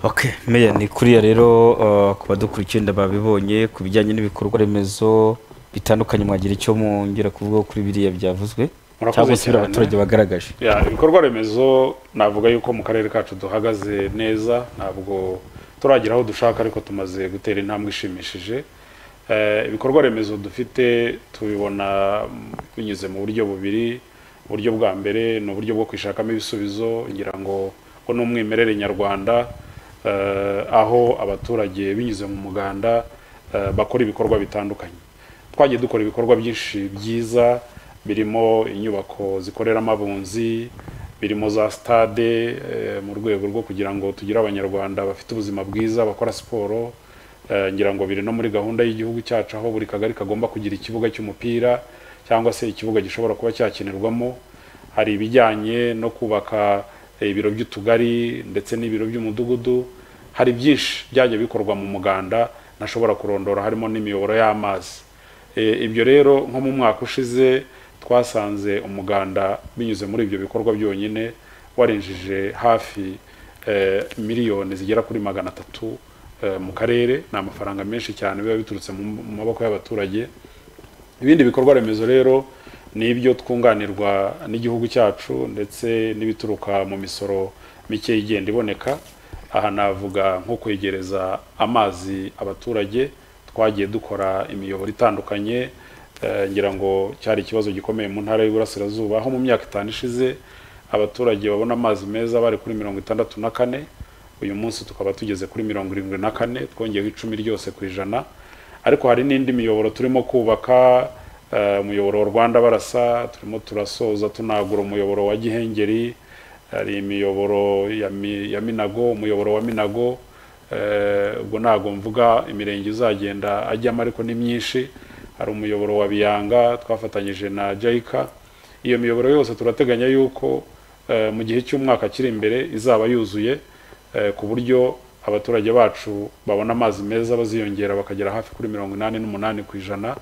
Okay, meya ni kuriya rero uh, ku badukurikiye ndababibonye ku bijyanye n'ibikorwa remezo bitandukanye mwagira icyo mwongera kuvuga kuri biriya byavuzwe cyangwa se biriya abaturage bagaragaje Ya, ibikorwa remezo navuga yuko mu karere kacu duhagaze neza ntabwo turagira aho dushaka ariko tumaze gutera intambwe ishimishije Eh, ibikorwa remezo dufite tubibona mm, binyuze mu buryo bubiri uburyo bwa mbere ni uburyo bwo kwishakamo ibisubizo ngira ngo ngo ni umwimerere nyarwanda eh, aho abaturage binyuze mu muganda eh, bakora ibikorwa bitandukanye twagiye dukora ibikorwa byinshi byiza birimo inyubako zikoreramo abunzi birimo za stade eh, mu rwego rwo kugira ngo tugire abanyarwanda bafite ubuzima bwiza bakora siporo Eh, ngira ngo biri no muri gahunda y'igihugu cyacu aho buri kagari kagomba kugira ikibuga cy'umupira cyangwa se ikibuga gishobora kuba cyakinirwamo hari ibijyanye no kubaka eh, ibiro by'utugari ndetse n'ibiro by'umudugudu hari byinshi byajya bikorwa mu muganda ntashobora kurondora harimo n'imiyoboro y'amazi Eh, ibyo rero nko mu mwaka ushize twasanze umuganda binyuze muri ibyo bikorwa byonyine warenjeje hafi eh, miliyoni zigera kuri magana atatu eh, mu karere ni amafaranga menshi cyane biba biturutse mu mu maboko y'abaturage ibindi bikorwa remezo rero ni ibyo twunganirwa n'igihugu cyacu ndetse n'ibituruka mu misoro mike igenda iboneka aha navuga nko kwegereza amazi abaturage twagiye dukora imiyoboro itandukanye eh, ngira ngo cyari ikibazo gikomeye mu ntara y'uburasirazuba aho mu myaka itanu ishize abaturage babona amazi meza bari kuri mirongo itandatu na kane uyu munsi tukaba tugeze kuri mirongo irindwi na kane twongeyeho icumi ryose ku ijana ariko hari n'indi miyoboro turimo kubaka eh, umuyoboro wa rwanda barasa turimo turasoza tunagura umuyoboro wa gihengeri hari imiyoboro ya, mi, ya minago umuyoboro wa minago eh, ubwo ntabwo mvuga imirenge izagenda ajyamo ariko ni myinshi hari umuyoboro wa biyanga twafatanyije na jayika iyo miyoboro yose turateganya yuko eh, mu gihe cy'umwaka kiri imbere izaba yuzuye eh, ku buryo abaturage bacu babona amazi meza baziyongera bakagera hafi kuri mirongo inani n'umunani ku ijana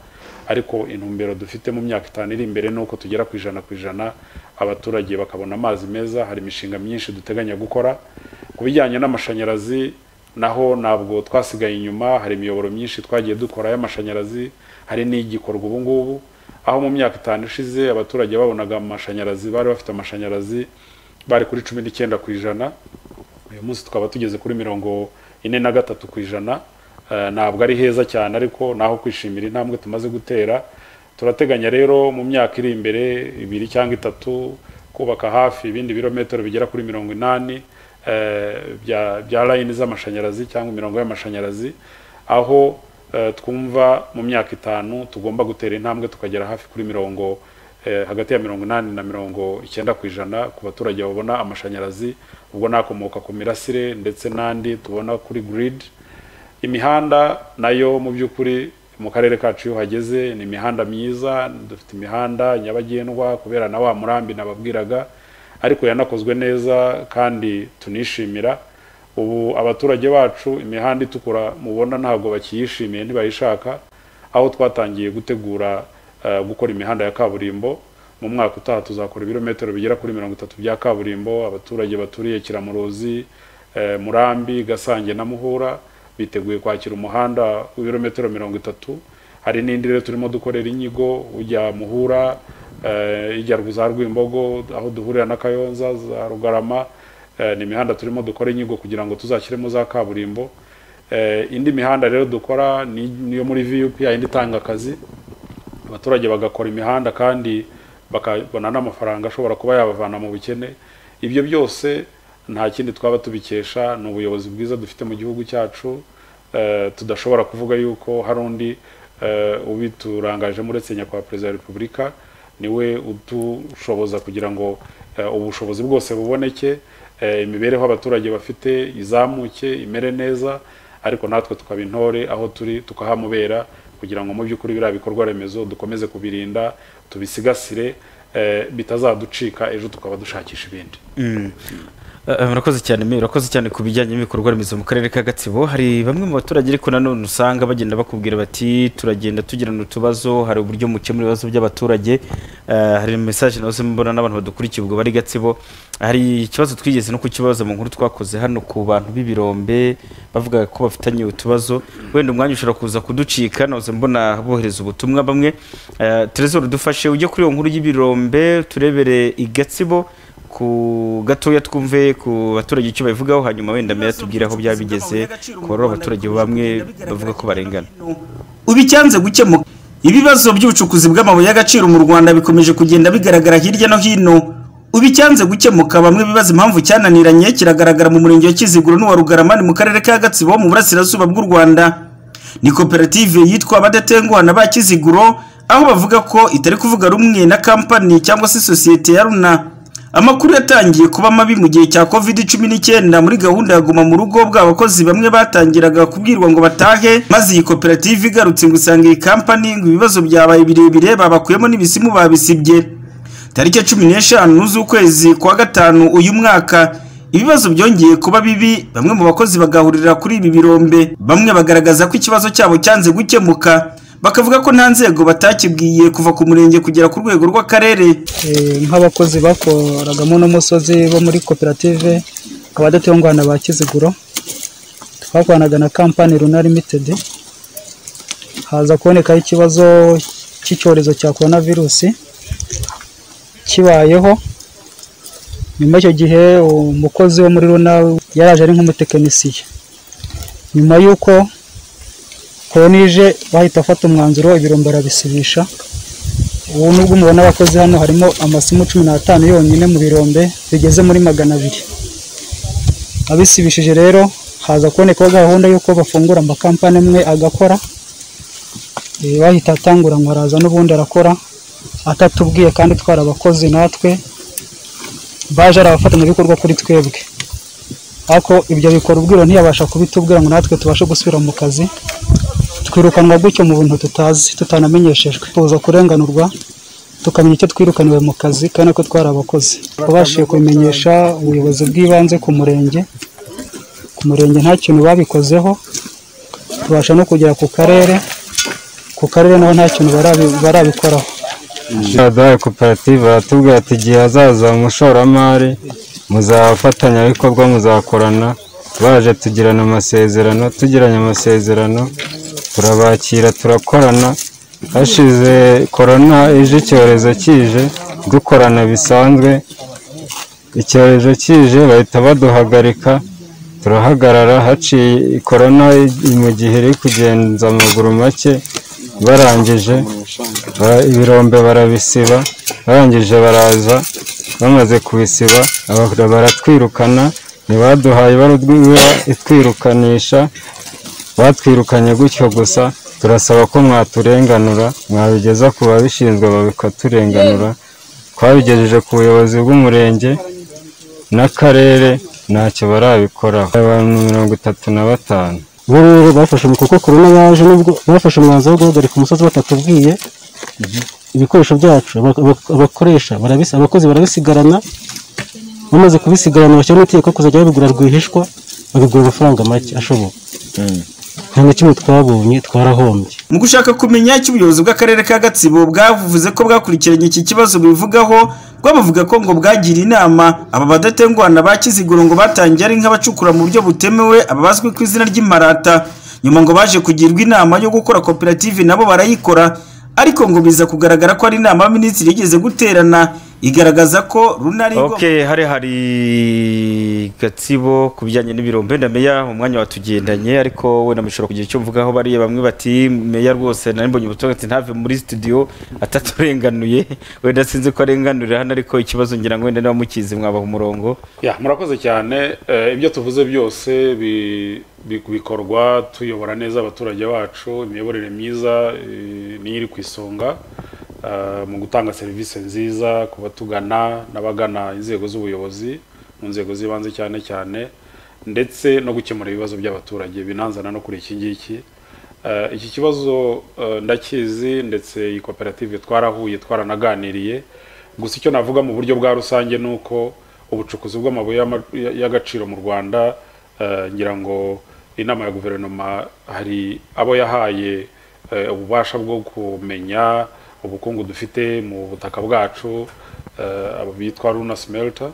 ariko intumbero dufite mu myaka itanu iri imbere ni uko tugera ku ijana ku ijana abaturage bakabona amazi meza hari imishinga myinshi duteganya gukora ku bijyanye n'amashanyarazi naho ntabwo twasigaye inyuma hari imiyoboro myinshi twagiye dukora y'amashanyarazi hari n'igikorwa ubu ngubu aho mu myaka itanu ishize abaturage babonaga amashanyarazi bari bafite amashanyarazi bari kuri cumi n'icyenda ku ijana uyu munsi tukaba tugeze kuri mirongo ine na gatatu ku ijana Eh, ntabwo ari heza cyane ariko naho kwishimira intambwe tumaze gutera turateganya rero mu myaka iri imbere ibiri cyangwa itatu kubaka hafi ibindi birometero bigera kuri mirongo inani eh, bya bya layini z'amashanyarazi cyangwa imirongo y'amashanyarazi aho eh, twumva mu myaka itanu tugomba gutera intambwe tukagera hafi kuri mirongo eh, hagati ya mirongo inani na mirongo icyenda ku ijana ku baturage babona amashanyarazi ubwo nakomoka ku mirasire ndetse n'andi tubona kuri grid imihanda nayo mu by'ukuri mu karere kacu iyo hageze ni imihanda myiza dufite imihanda nyabagendwa kubera na wa murambi nababwiraga ariko yanakozwe neza kandi tunishimira ubu abaturage bacu imihanda itukura mubona ntabwo bakiyishimiye ntibayishaka aho twatangiye gutegura eh, gukora imihanda ya kaburimbo mu mwaka utaha tuzakora ibirometero bigera kuri mirongo itatu bya kaburimbo abaturage baturiye kiramuruzi eh, murambi gasange na muhura biteguye kwakira umuhanda w'ibirometero mirongo itatu hari n'indi rero turimo dukorera inyigo ujya muhura eh, ijya za rwimbogo aho duhurira na kayonza za rugarama eh, ni imihanda turimo dukora inyigo kugira ngo tuzashyiremo za kaburimbo eh, indi mihanda rero dukora ni- niyo muri vup yindi itanga akazi abaturage bagakora imihanda kandi bakabona n'amafaranga ashobora kuba yabavana mu bukene ibyo byose nta kindi twaba tubikesha ni ubuyobozi bwiza dufite mu gihugu cyacu eh, tudashobora kuvuga yuko hari undi eh, ubiturangajemo uretse nyakubahwa perezida wa repubulika niwe udushoboza kugira ngo eh, ubushobozi bwose buboneke eh, imibereho abaturage bafite izamuke imere neza ariko natwe tukaba intore aho turi tukahamubera kugira ngo mu by'ukuri biriya bikorwa remezo dukomeze kubirinda tubisigasire eh, bitazaducika ejo tukaba dushakisha ibindi Mm. Eh, murakoze cyane me urakoze cyane ku bijyanye n'ibikorwa remezo mu karere ka gatsibo hari bamwe mu baturage ariko nanone usanga bagenda bakubwira bati turagenda tugirana utubazo hari uburyo mukemura ibibazo by'abaturage Eh, hari mesaje nazo mbona n'abantu badukurikiye ubwo bari gatsibo hari ikibazo twigeze no kukibaza mu nkuru twakoze hano ku bantu b'ibirombe bavuga ko bafitanye utubazo wenda umwanya ushobora kuza kuducika nazo mbona bohereza ubutumwa bamwe Eh, Trezor dufashe ujye kuri iyo nkuru y'ibirombe turebere i gatsibo ku gatoya twumve ku baturage icyo babivugaho hanyuma wenda meya tubwire aho byaba bigeze ku barura abaturage bamwe bavuga ko barengana ubu icyanze gukemuka ibibazo by'ubucukuzi bw'amabuye y'agaciro mu rwanda bikomeje kugenda bigaragara hirya no hino ubu icyanze gukemuka bamwe bibaza impamvu cyananiranye kiragaragara mu murenge wa kiziguro n'uwa rugaramani mu karere ka gatsibo mu burasirazuba bw'u rwanda ni koperative yitwa abadatenguhana ba kiziguro aho bavuga ko itari kuvuga rumwe na kampani cyangwa se sosiyete ya runa amakuru yatangiye kuba mabi mu gihe cya covid cumi n'icyenda muri gahunda ya guma mu rugo bw'abakozi bamwe batangiraga kubwirwa ngo batahe maze iyi koperative igarutse ngo usanga iyi kampani ngo ibibazo byabaye birebire babakuyemo n'ibisimu babisibye tariki ya cumi n'eshanu z'ukwezi kwa gatanu uyu mwaka ibibazo byongeye kuba bibi bamwe mu bakozi bagahurira kuri ibi birombe bamwe bagaragaza ko ikibazo cyabo cyanze gukemuka bakavuga ko nta nzego batakibwiye kuva ku murenge kugera ku rwego rw'akarere Eh, nk'abakozi bakoragamo n'umusozi bo muri koperative abadatungwana ba kiziguro twakoranaga na kampani runa limitedi haza kubonekaho ikibazo cy'icyorezo cya korona virusi kibayeho nyuma y'icyo gihe umukozi wo muri runa yaraje ari nk'umutekinisiye nyuma y'uko korona ije bahita bafata umwanzuro ibirombe barabisibisha ubu nubwo mubona abakozi hano harimo amasimu cumi n'atanu yonyine mu birombe bigeze muri magana abiri abisibishije rero haza kubonekaho gahunda y'uko bafungura amakampani amwe agakora Eh, bahita atangura ngo araza n'ubundi arakora atatubwiye kandi twari abakozi natwe baje ari abafatanyabikorwa kuri twebwe ariko ibyo bikora ubwiro ntiyabasha kubitubwira ngo natwe tubashe gusubira mu kazi twirukanwa gutyo mu bintu tutazi tutanamenyeshejwe tuza kurenganurwa tukamenya icyo twirukaniwe mu kazi kandi ko twari abakozi twabashije kubimenyesha ubuyobozi bw'ibanze ku murenge ku murenge nta kintu babikozeho tubasha no kugera ku karere ku karere naho nta kintu barabi- barabikoraho duhaye koperative aratubwira ati igihe hazaza umushoramari muzafatanyabikorwa muzakorana baje tugirana amasezerano tugiranye amasezerano turabakira turakorana hashize korona ije icyorezo kije dukorana bisanzwe icyorezo kije bahita baduhagarika turahagarara haciye korona mu gihe iri kugenza amaguru make barangije ba- ibirombe barabisiba barangije baraza bamaze kubisiba aba- baratwirukana ntibaduhaye barudwiba itwirukanisha batwirukanye gutyo gusa turasaba ko mwaturenganura mwabigeza ku babishinzwe babikaturenganura twabigejeje ku buyobozi bw'umurenge n'akarere ntacyo barabikoraho abantu mirongo itatu na batanu bo rero bafashe mu kuko korona yaje nubwo bafashe umwanzuro wo guhagarika umusozi batatubwiye ibikoresho byacu aba- aba- abakoresha barabisi- abakozi barabisigarana bamaze kubisigarana bashyiraho n'itegeko kuzajya babigura rwihishwa babigura amafaranga make ashoboka nta na kimwe twabonye twarahombye mu gushaka kumenya icyo ubuyobozi bw'akarere ka gatsibo bwavuze ko bwakurikiranye iki kibazo bivugaho rwabavuga ko ngo bwagira inama aba badatengwana ba kiziguro ngo batangiye ari nk'abacukura mu buryo butemewe aba bazwi ku izina ry'imparata nyuma ngo baje kugirwa inama yo gukora koperative nabo barayikora ariko ngo biza kugaragara ko ari inama y'abaminisitiri yigeze guterana igaragaza ko runari ok hari hari gatsibo ku bijyanye n'ibirombe na meya umwanya watugendanye ariko wenda mushobora kugira icyo mvugaho bariya bamwe bati meya rwose nari mbonye ubutumwa ati ntave muri studio ataturenganuye wenda sinzi ko arenganurira hano ariko ikibazo ngira ngo wenda niba mukizi mwabaha umurongo ya murakoze cyane Eh, ibyo tuvuze byose bi- bi- bikorwa tuyobora neza abaturage bacu imiyoborere myiza eh, niyo iri ku isonga eh, mu gutanga serivisi nziza ku batugana n'abagana inzego z'ubuyobozi mu nzego z'ibanze cyane cyane ndetse no gukemura ibibazo by'abaturage binanzana no kuri iki ngiki Eh, iki kibazo eh, ndakizi ndetse iyi koperative twarahuye twaranaganiriye gusa icyo navuga mu buryo bwa rusange ni uko ubucukuzi bw'amabuye y'ama- ya- y'agaciro mu rwanda eh, ngira ngo inama ya guverinoma hari abo yahaye eh, ububasha bwo kumenya ubukungu dufite mu butaka bwacu eh, abo bitwa runa smelter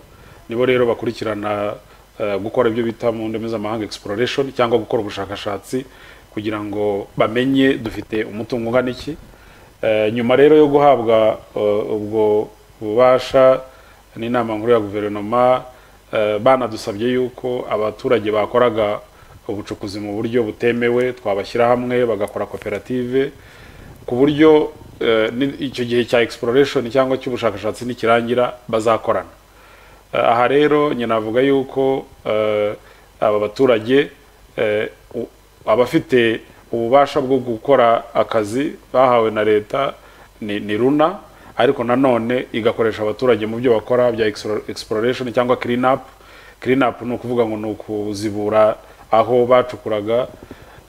nibo rero bakurikirana eh, gukora ibyo bita mu ndimi z'amahanga exploration cyangwa gukora ubushakashatsi kugira ngo bamenye dufite umutungo ungana iki Eh, nyuma rero yo guhabwa eh, ubwo bubasha n'inama nkuru ya guverinoma eh, banadusabye yuko abaturage bakoraga ubucukuzi mu buryo butemewe twabashyira hamwe bagakora koperative ku buryo eh, ni- icyo gihe cya exploration cyangwa cy'ubushakashatsi nikirangira bazakorana Eh, aha rero nyina avuga yuko eh, aba baturage eh, u- abafite ububasha bwo gukora akazi bahawe na leta ni, ni runa ariko nanone igakoresha abaturage mu byo bakora bya explora- exploration cyangwa clean up clean up ni ukuvuga ngo ni ukuzibura aho bacukuraga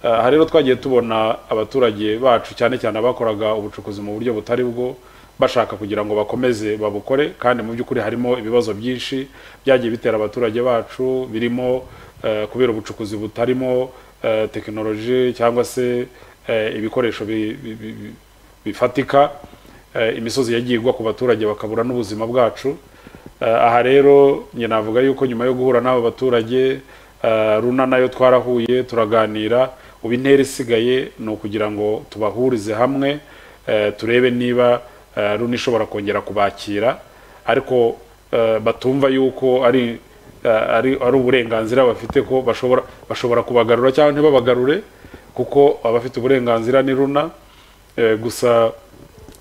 Eh, aha rero twagiye tubona abaturage bacu cyane cyane abakoraga ubucukuzi mu buryo butari bwo bashaka kugira ngo bakomeze babukore kandi mu by'ukuri harimo ibibazo byinshi byagiye bitera abaturage bacu birimo eh, kubera ubucukuzi butarimo eh, tekinoloji cyangwa se eh, ibikoresho bi- bi- bi- bi- bifatika eh, imisozi yagiye igwa ku baturage bakabura n'ubuzima bwacu Eh, aha rero njye navuga yuko nyuma yo guhura n'abo baturage eh, runa nayo twarahuye turaganira ubu intera isigaye ni ukugira ngo tubahurize hamwe eh, turebe niba eh, runa ishobora kongera kubakira ariko eh, batumva yuko ari eh, ari ari uburenganzira bafite ko bashobora bashobora kubagarura cyangwa ntibabagarure kuko abafite uburenganzira ni runa Eh, gusa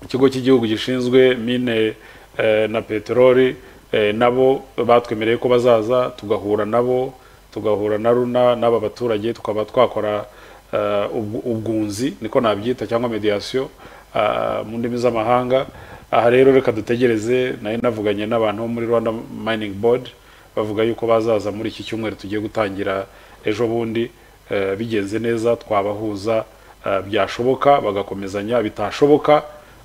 ikigo cy'igihugu gishinzwe mine eh, na peteroli eh, nabo batwemereye ko bazaza tugahura nabo tugahura na runa n'aba baturage tukaba twakora eh, ubw- ubwunzi niko nabyita cyangwa mediation ah, mu ndimi z'amahanga aha rero reka dutegereze nayo navuganye n'abantu bo muri rwanda mining board bavuga yuko bazaza muri iki cyumweru tugiye gutangira ejo bundi eh, bigenze neza twabahuza eh, byashoboka bagakomezanya bitashoboka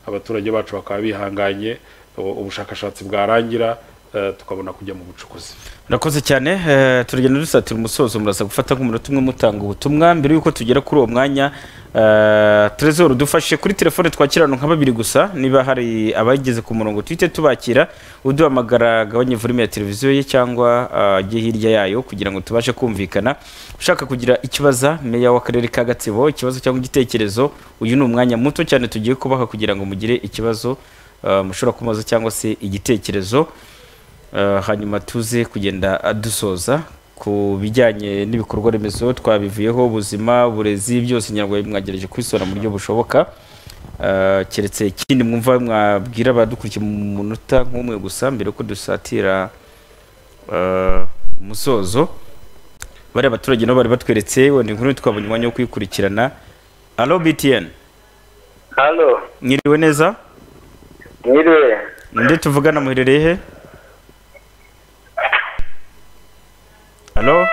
abaturage bacu bakaba bihanganye u- ubushakashatsi bwarangira eh, tukabona kujya mu bucukuzi murakoze cyane eh, turagenda dusatira umusozo murasa gufata nk'umunota umwe mutanga ubutumwa mbere y'uko tugera kuri uwo mwanya eh, Trezor dufashe kuri telefone twakirana nka babiri gusa niba hari abageze ku murongo tuhite tubakira uduhamagara agabanye volume ya televiziyo ye cyangwa eh, ajye hirya yayo kugira ngo tubashe kumvikana ushaka kugira ikibaza meya w'akarere ka Gatsibo ikibazo cyangwa igitekerezo uyu ni umwanya muto cyane tugiye kubaha kugira ngo mugire ikibazo eh, mushobora kumaza cyangwa se igitekerezo Eh, hanyuma tuze kugenda adusoza ku bijyanye n'ibikorwa remezo twabivuyeho ubuzima uburezi byose nyarwanda mwagereje kubisora mu buryo bushoboka Eh, keretse ikindi mwumva mwabwira abadukurikiye mu munota nk'umwe gusa mbere yuko dusatira eh, umusozo bariya baturage nabo bari batweretse wenda inkuru twabonye umwanya wo kuyikurikirana alo btn Halo, mwiriwe neza mwiriwe. nde tuvugana muherereye he Halo?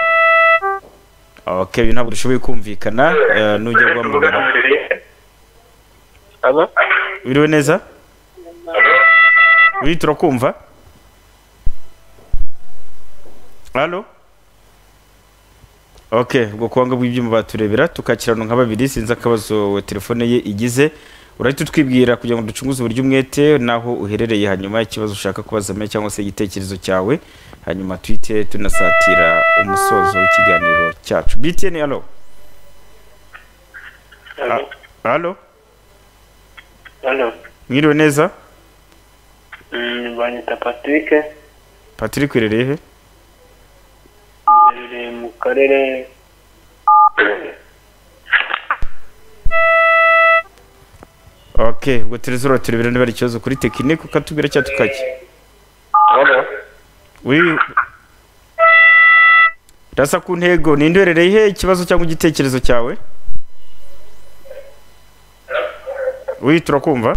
Okay, uyu ntabwo dushoboye kumvikana eh, nujya guhamagara. Halo? Biriwe neza? Biri turakumva? Halo? Okay, ubwo kwanga bw'ibyuma baturebera tukakirana nka babiri sinzi akabazo telefone ye igize. Urahita utwibwira kugira ngo ducunguze uburyo umwete naho uherereye hanyuma ikibazo ushaka kubaza me cyangwa se igitekerezo cyawe hanyuma twite tunasatira umusozo w'ikiganiro cyacu. BTN halo. Halo? Halo. Halo? Mwiriwe neza? Mm, banyita patrick patrick irereye he iherereye mu karere ok ubwo turezora turebera niba ari ikibazo kuri tekinike ukatubwira cyangwa tukajya Wi- rasa ku ntego ninde uherereye he ikibazo cyangwa igitekerezo cyawe wi turakumva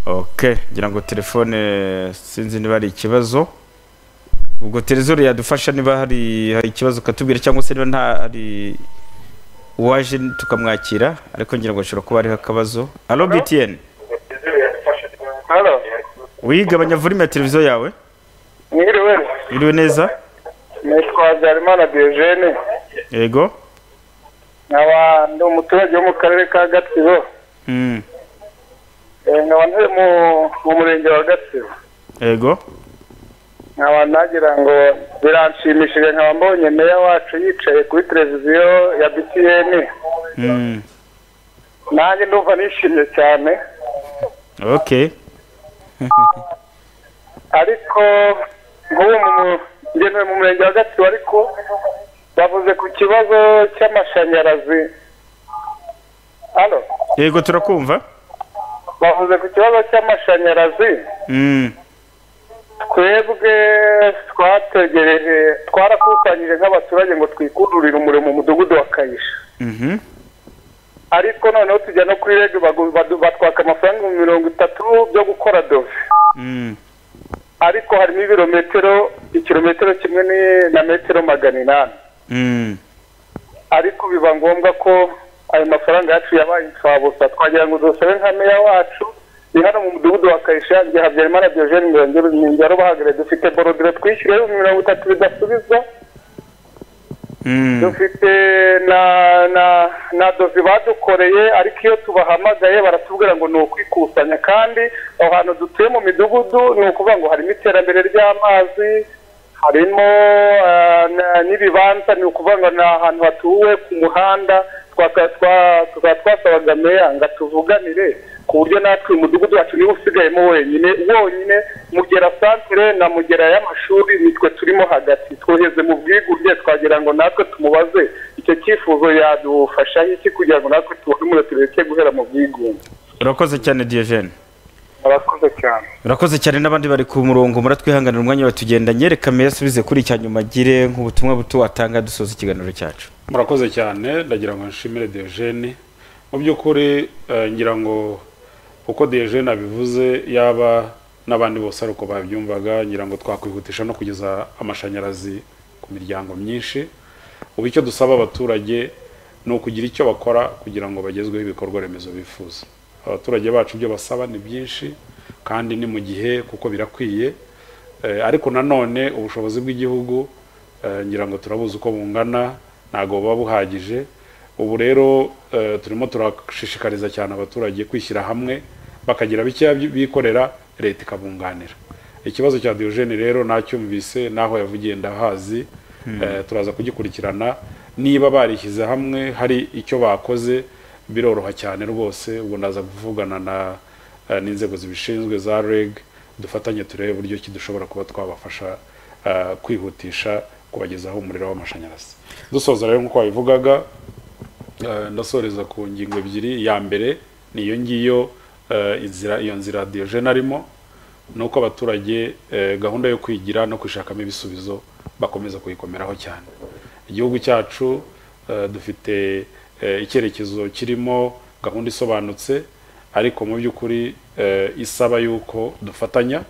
ok ngira ngo telefone sinzi niba hari ikibazo ubwo terezori yadufasha niba hari hari ikibazo ukatubwira cyangwa se niba nta hari uwaje tukamwakira ariko ngira ngo hashobora kuba hariho akabazo alo btn hano wigabanya vurime ya televiziyo yawe mwiriwe iriwe neza nitwa habyarimana diogene yego nkaba ndi umuturage wo mu karere ka gatsibo Mm, Eh, nkaba ntuye mu- mu murenge wa gatsibo yego nkaba nagira ngo biranshimishije nkaba mbonye meya wacu yicaye kuri televiziyo ya btn Mm, nanjye ndumva nishimye cyane ok ariko nk'ubu mu mu- ngenewe mu murenge wa gatsibo ariko bavuze ku kibazo cy'amashanyarazi hano yego turakumva bavuze ku kibazo cy'amashanyarazi Mm, twebwe twategereje twarakusanyije nk'abaturage ngo twikudurire umuriro mu mudugudu wa kayisha mhm, ariko noneho tujya no kuri rege bagu- badu- batwaka amafaranga ibihumbi mirongo itatu byo gukora dove mm, ariko harimo ibirometero ikirometero kimwe ni- na metero magana inani mm, ariko biba ngombwa ko ayo mafaranga yacu yabaye imfabusa twagira ngo dusabe nka meya wacu ni hano mu mudugudu wa kayisha igihe habyarimana diogene ngero bahagere dufite borodire twishyura ibihumbi mirongo itatu bidasubizwa mm. dufite na na na dozi badukoreye ariko iyo tubahamagaye baratubwira ngo ni ukwikusanya kandi aho hantu dutuye mu midugudu ni ukuvuga ngo harimo iterambere ry'amazi harimo eh, na- n'ibibanza ni ukuvuga ngo ni ahantu hatuwe ku muhanda twaka- twa- tukaba twasabaga meya ngo atuvuganire ku buryo natwe umudugudu wacu niba usigayemo wenyine wonyine mugera santere na mugera y'amashuri nitwe turimo hagati twoheze mu bwigunge twagira ngo natwe tumubaze icyo cyifuzo yadufashaho iki kugira ngo natwe tubone umuriro tureke guhera mu bwigunge urakoze cyane diogene murakoze cyane urakoze cyane n'abandi bari ku murongo muratwihanganira umwanya batugendanye reka meya asubize kuri cya nyuma agire nk'ubutumwa buto watanga dusoza ikiganiro cyacu murakoze cyane ndagira ngo nshimire diogene mu by'ukuri eh, ngira ngo uko diogene abivuze yaba n'abandi bose ari uko babyumvaga ngira ngo twakwihutisha no kugeza amashanyarazi ku miryango myinshi ubu icyo dusaba abaturage ni ukugira icyo bakora kugira ngo bagezweho ibikorwa remezo bifuza abaturage bacu ibyo basaba ni byinshi kandi ni mu gihe kuko birakwiye Eh, ariko nanone ubushobozi bw'igihugu eh, ngira ngo turabuzi uko bungana ntabwo buba buhagije ubu rero eh, turimo turashishikariza cyane abaturage kwishyira hamwe bakagira bikeya bi- bikorera leta ikabunganira ikibazo cya diogene rero nacyumvise n'aho yavugiye ndahazi Hmm. Eh, turaza kugikurikirana niba barishyize hamwe hari icyo bakoze biroroha cyane rwose ubwo ndaza kuvugana na eh, n'inzego zibishinzwe za reg dufatanye turebe uburyo ki dushobora kuba twabafasha eh, kwihutisha kubagezaho umuriro w'amashanyarazi dusoza rero nk'uko wabivugaga eh, ndasoreza ku ngingo ebyiri ya mbere ni iyo ngiyo eh, inzira iyo nzira diogene arimo ni uko abaturage eh, gahunda yo kwigira no kwishakamo ibisubizo bakomeza kuyikomeraho cyane igihugu cyacu eh, dufite eh, icyerekezo kirimo gahunda isobanutse ariko mu by'ukuri eh, isaba yuko dufatanya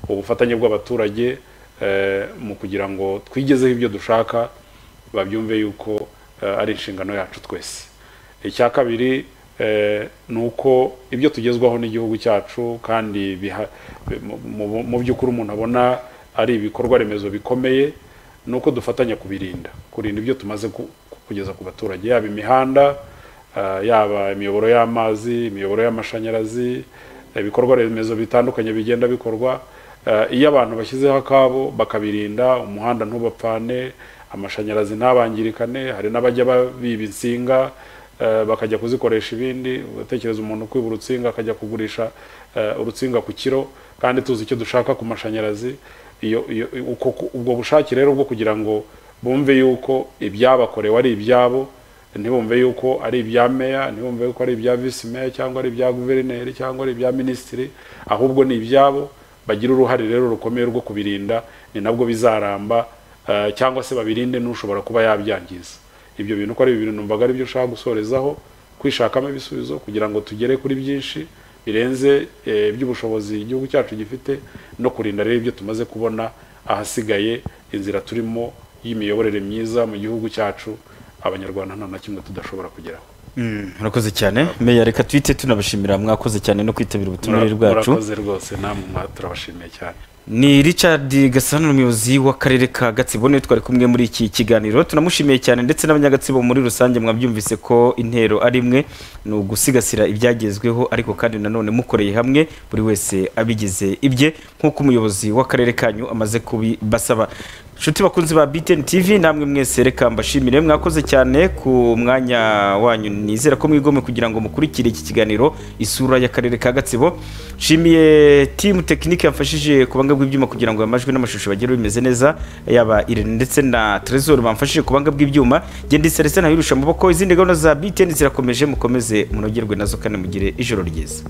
ubufatanye bw'abaturage eh, mu kugira ngo twigezeho ibyo dushaka babyumve yuko eh, ari inshingano yacu twese icya kabiri eh, ni uko ibyo tugezwaho n'igihugu cyacu kandi biha- mu- mu- mu by'ukuri umuntu abona ari ibikorwa remezo bikomeye ni uko dufatanya kubirinda kurinda ibyo tumaze ku- kugeza ku baturage yaba imihanda eh, yaba imiyoboro y'amazi imiyoboro y'amashanyarazi ibikorwa remezo bitandukanye bigenda bikorwa Eh, iyo abantu bashyizeho akabo bakabirinda umuhanda ntubapfane amashanyarazi ntabangirikane hari n'abajya ba- biba insinga eh, eh, bakajya kuzikoresha ibindi ugatekereza umuntu kwiba urutsinga akajya kugurisha eh, urutsinga ku kiro kandi tuzi icyo dushaka ku mashanyarazi iyo iyo uko ku- ubwo bushake rero bwo kugira ngo bumve yuko ibyabakorewe ari ibyabo ntibumve yuko ari ibya meya ntibumve yuko ari ibya visi meya cyangwa ari ibya guverineri cyangwa ari ibya minisitiri ahubwo ni ibyabo bagira uruhare rero rukomeye rwo kubirinda ni nabwo bizaramba eh, cyangwa se babirinde n'ushobora kuba yabyangiza ibyo bintu uko ari ibintu numvaga ari byo ushaka gusorezaho kwishakamo ibisubizo kugira ngo tugere kuri byinshi birenze eh, iby'ubushobozi igihugu cyacu gifite no kurinda rero ibyo tumaze kubona ahasigaye inzira turimo y'imiyoborere myiza mu gihugu cyacu abanyarwanda nta na kimwe tudashobora kugeraho murakoze cyane meya reka twite tunabashimira mwakoze cyane no kwitabira ubutumire bwacu murakoze rwose namwe mwa- turabashimiye cyane ni richard gasana umuyobozi w'akarere ka gatsibo niwe twari kumwe muri iki kiganiro tunamushimiye cyane ndetse n'abanyagatsibo muri rusange mwabyumvise ko intero ari imwe ni ugusigasira ibyagezweho ariko kandi nanone mukoreye hamwe buri wese abigize ibye nk'uko umuyobozi w'akarere kanyu amaze kubibasaba inshuti bakunzi ba btn tv namwe mwese reka mbashimire mwakoze cyane ku mwanya wanyu nizera ko mwigomwe kugira ngo mukurikire iki kiganiro isura y'akarere ka gatsibo nshimiye timu tekinike yafashije kubanga bw'ibyuma kugira ngo amajwi n'amashusho bagere bimeze neza yaba irene ndetse na trezor bamfashije kubanga bw'ibyuma genda iserese ntayirusha amaboko izindi gahunda za btn zirakomeje mukomeze munogerwe nazo kandi mugire ijoro ryiza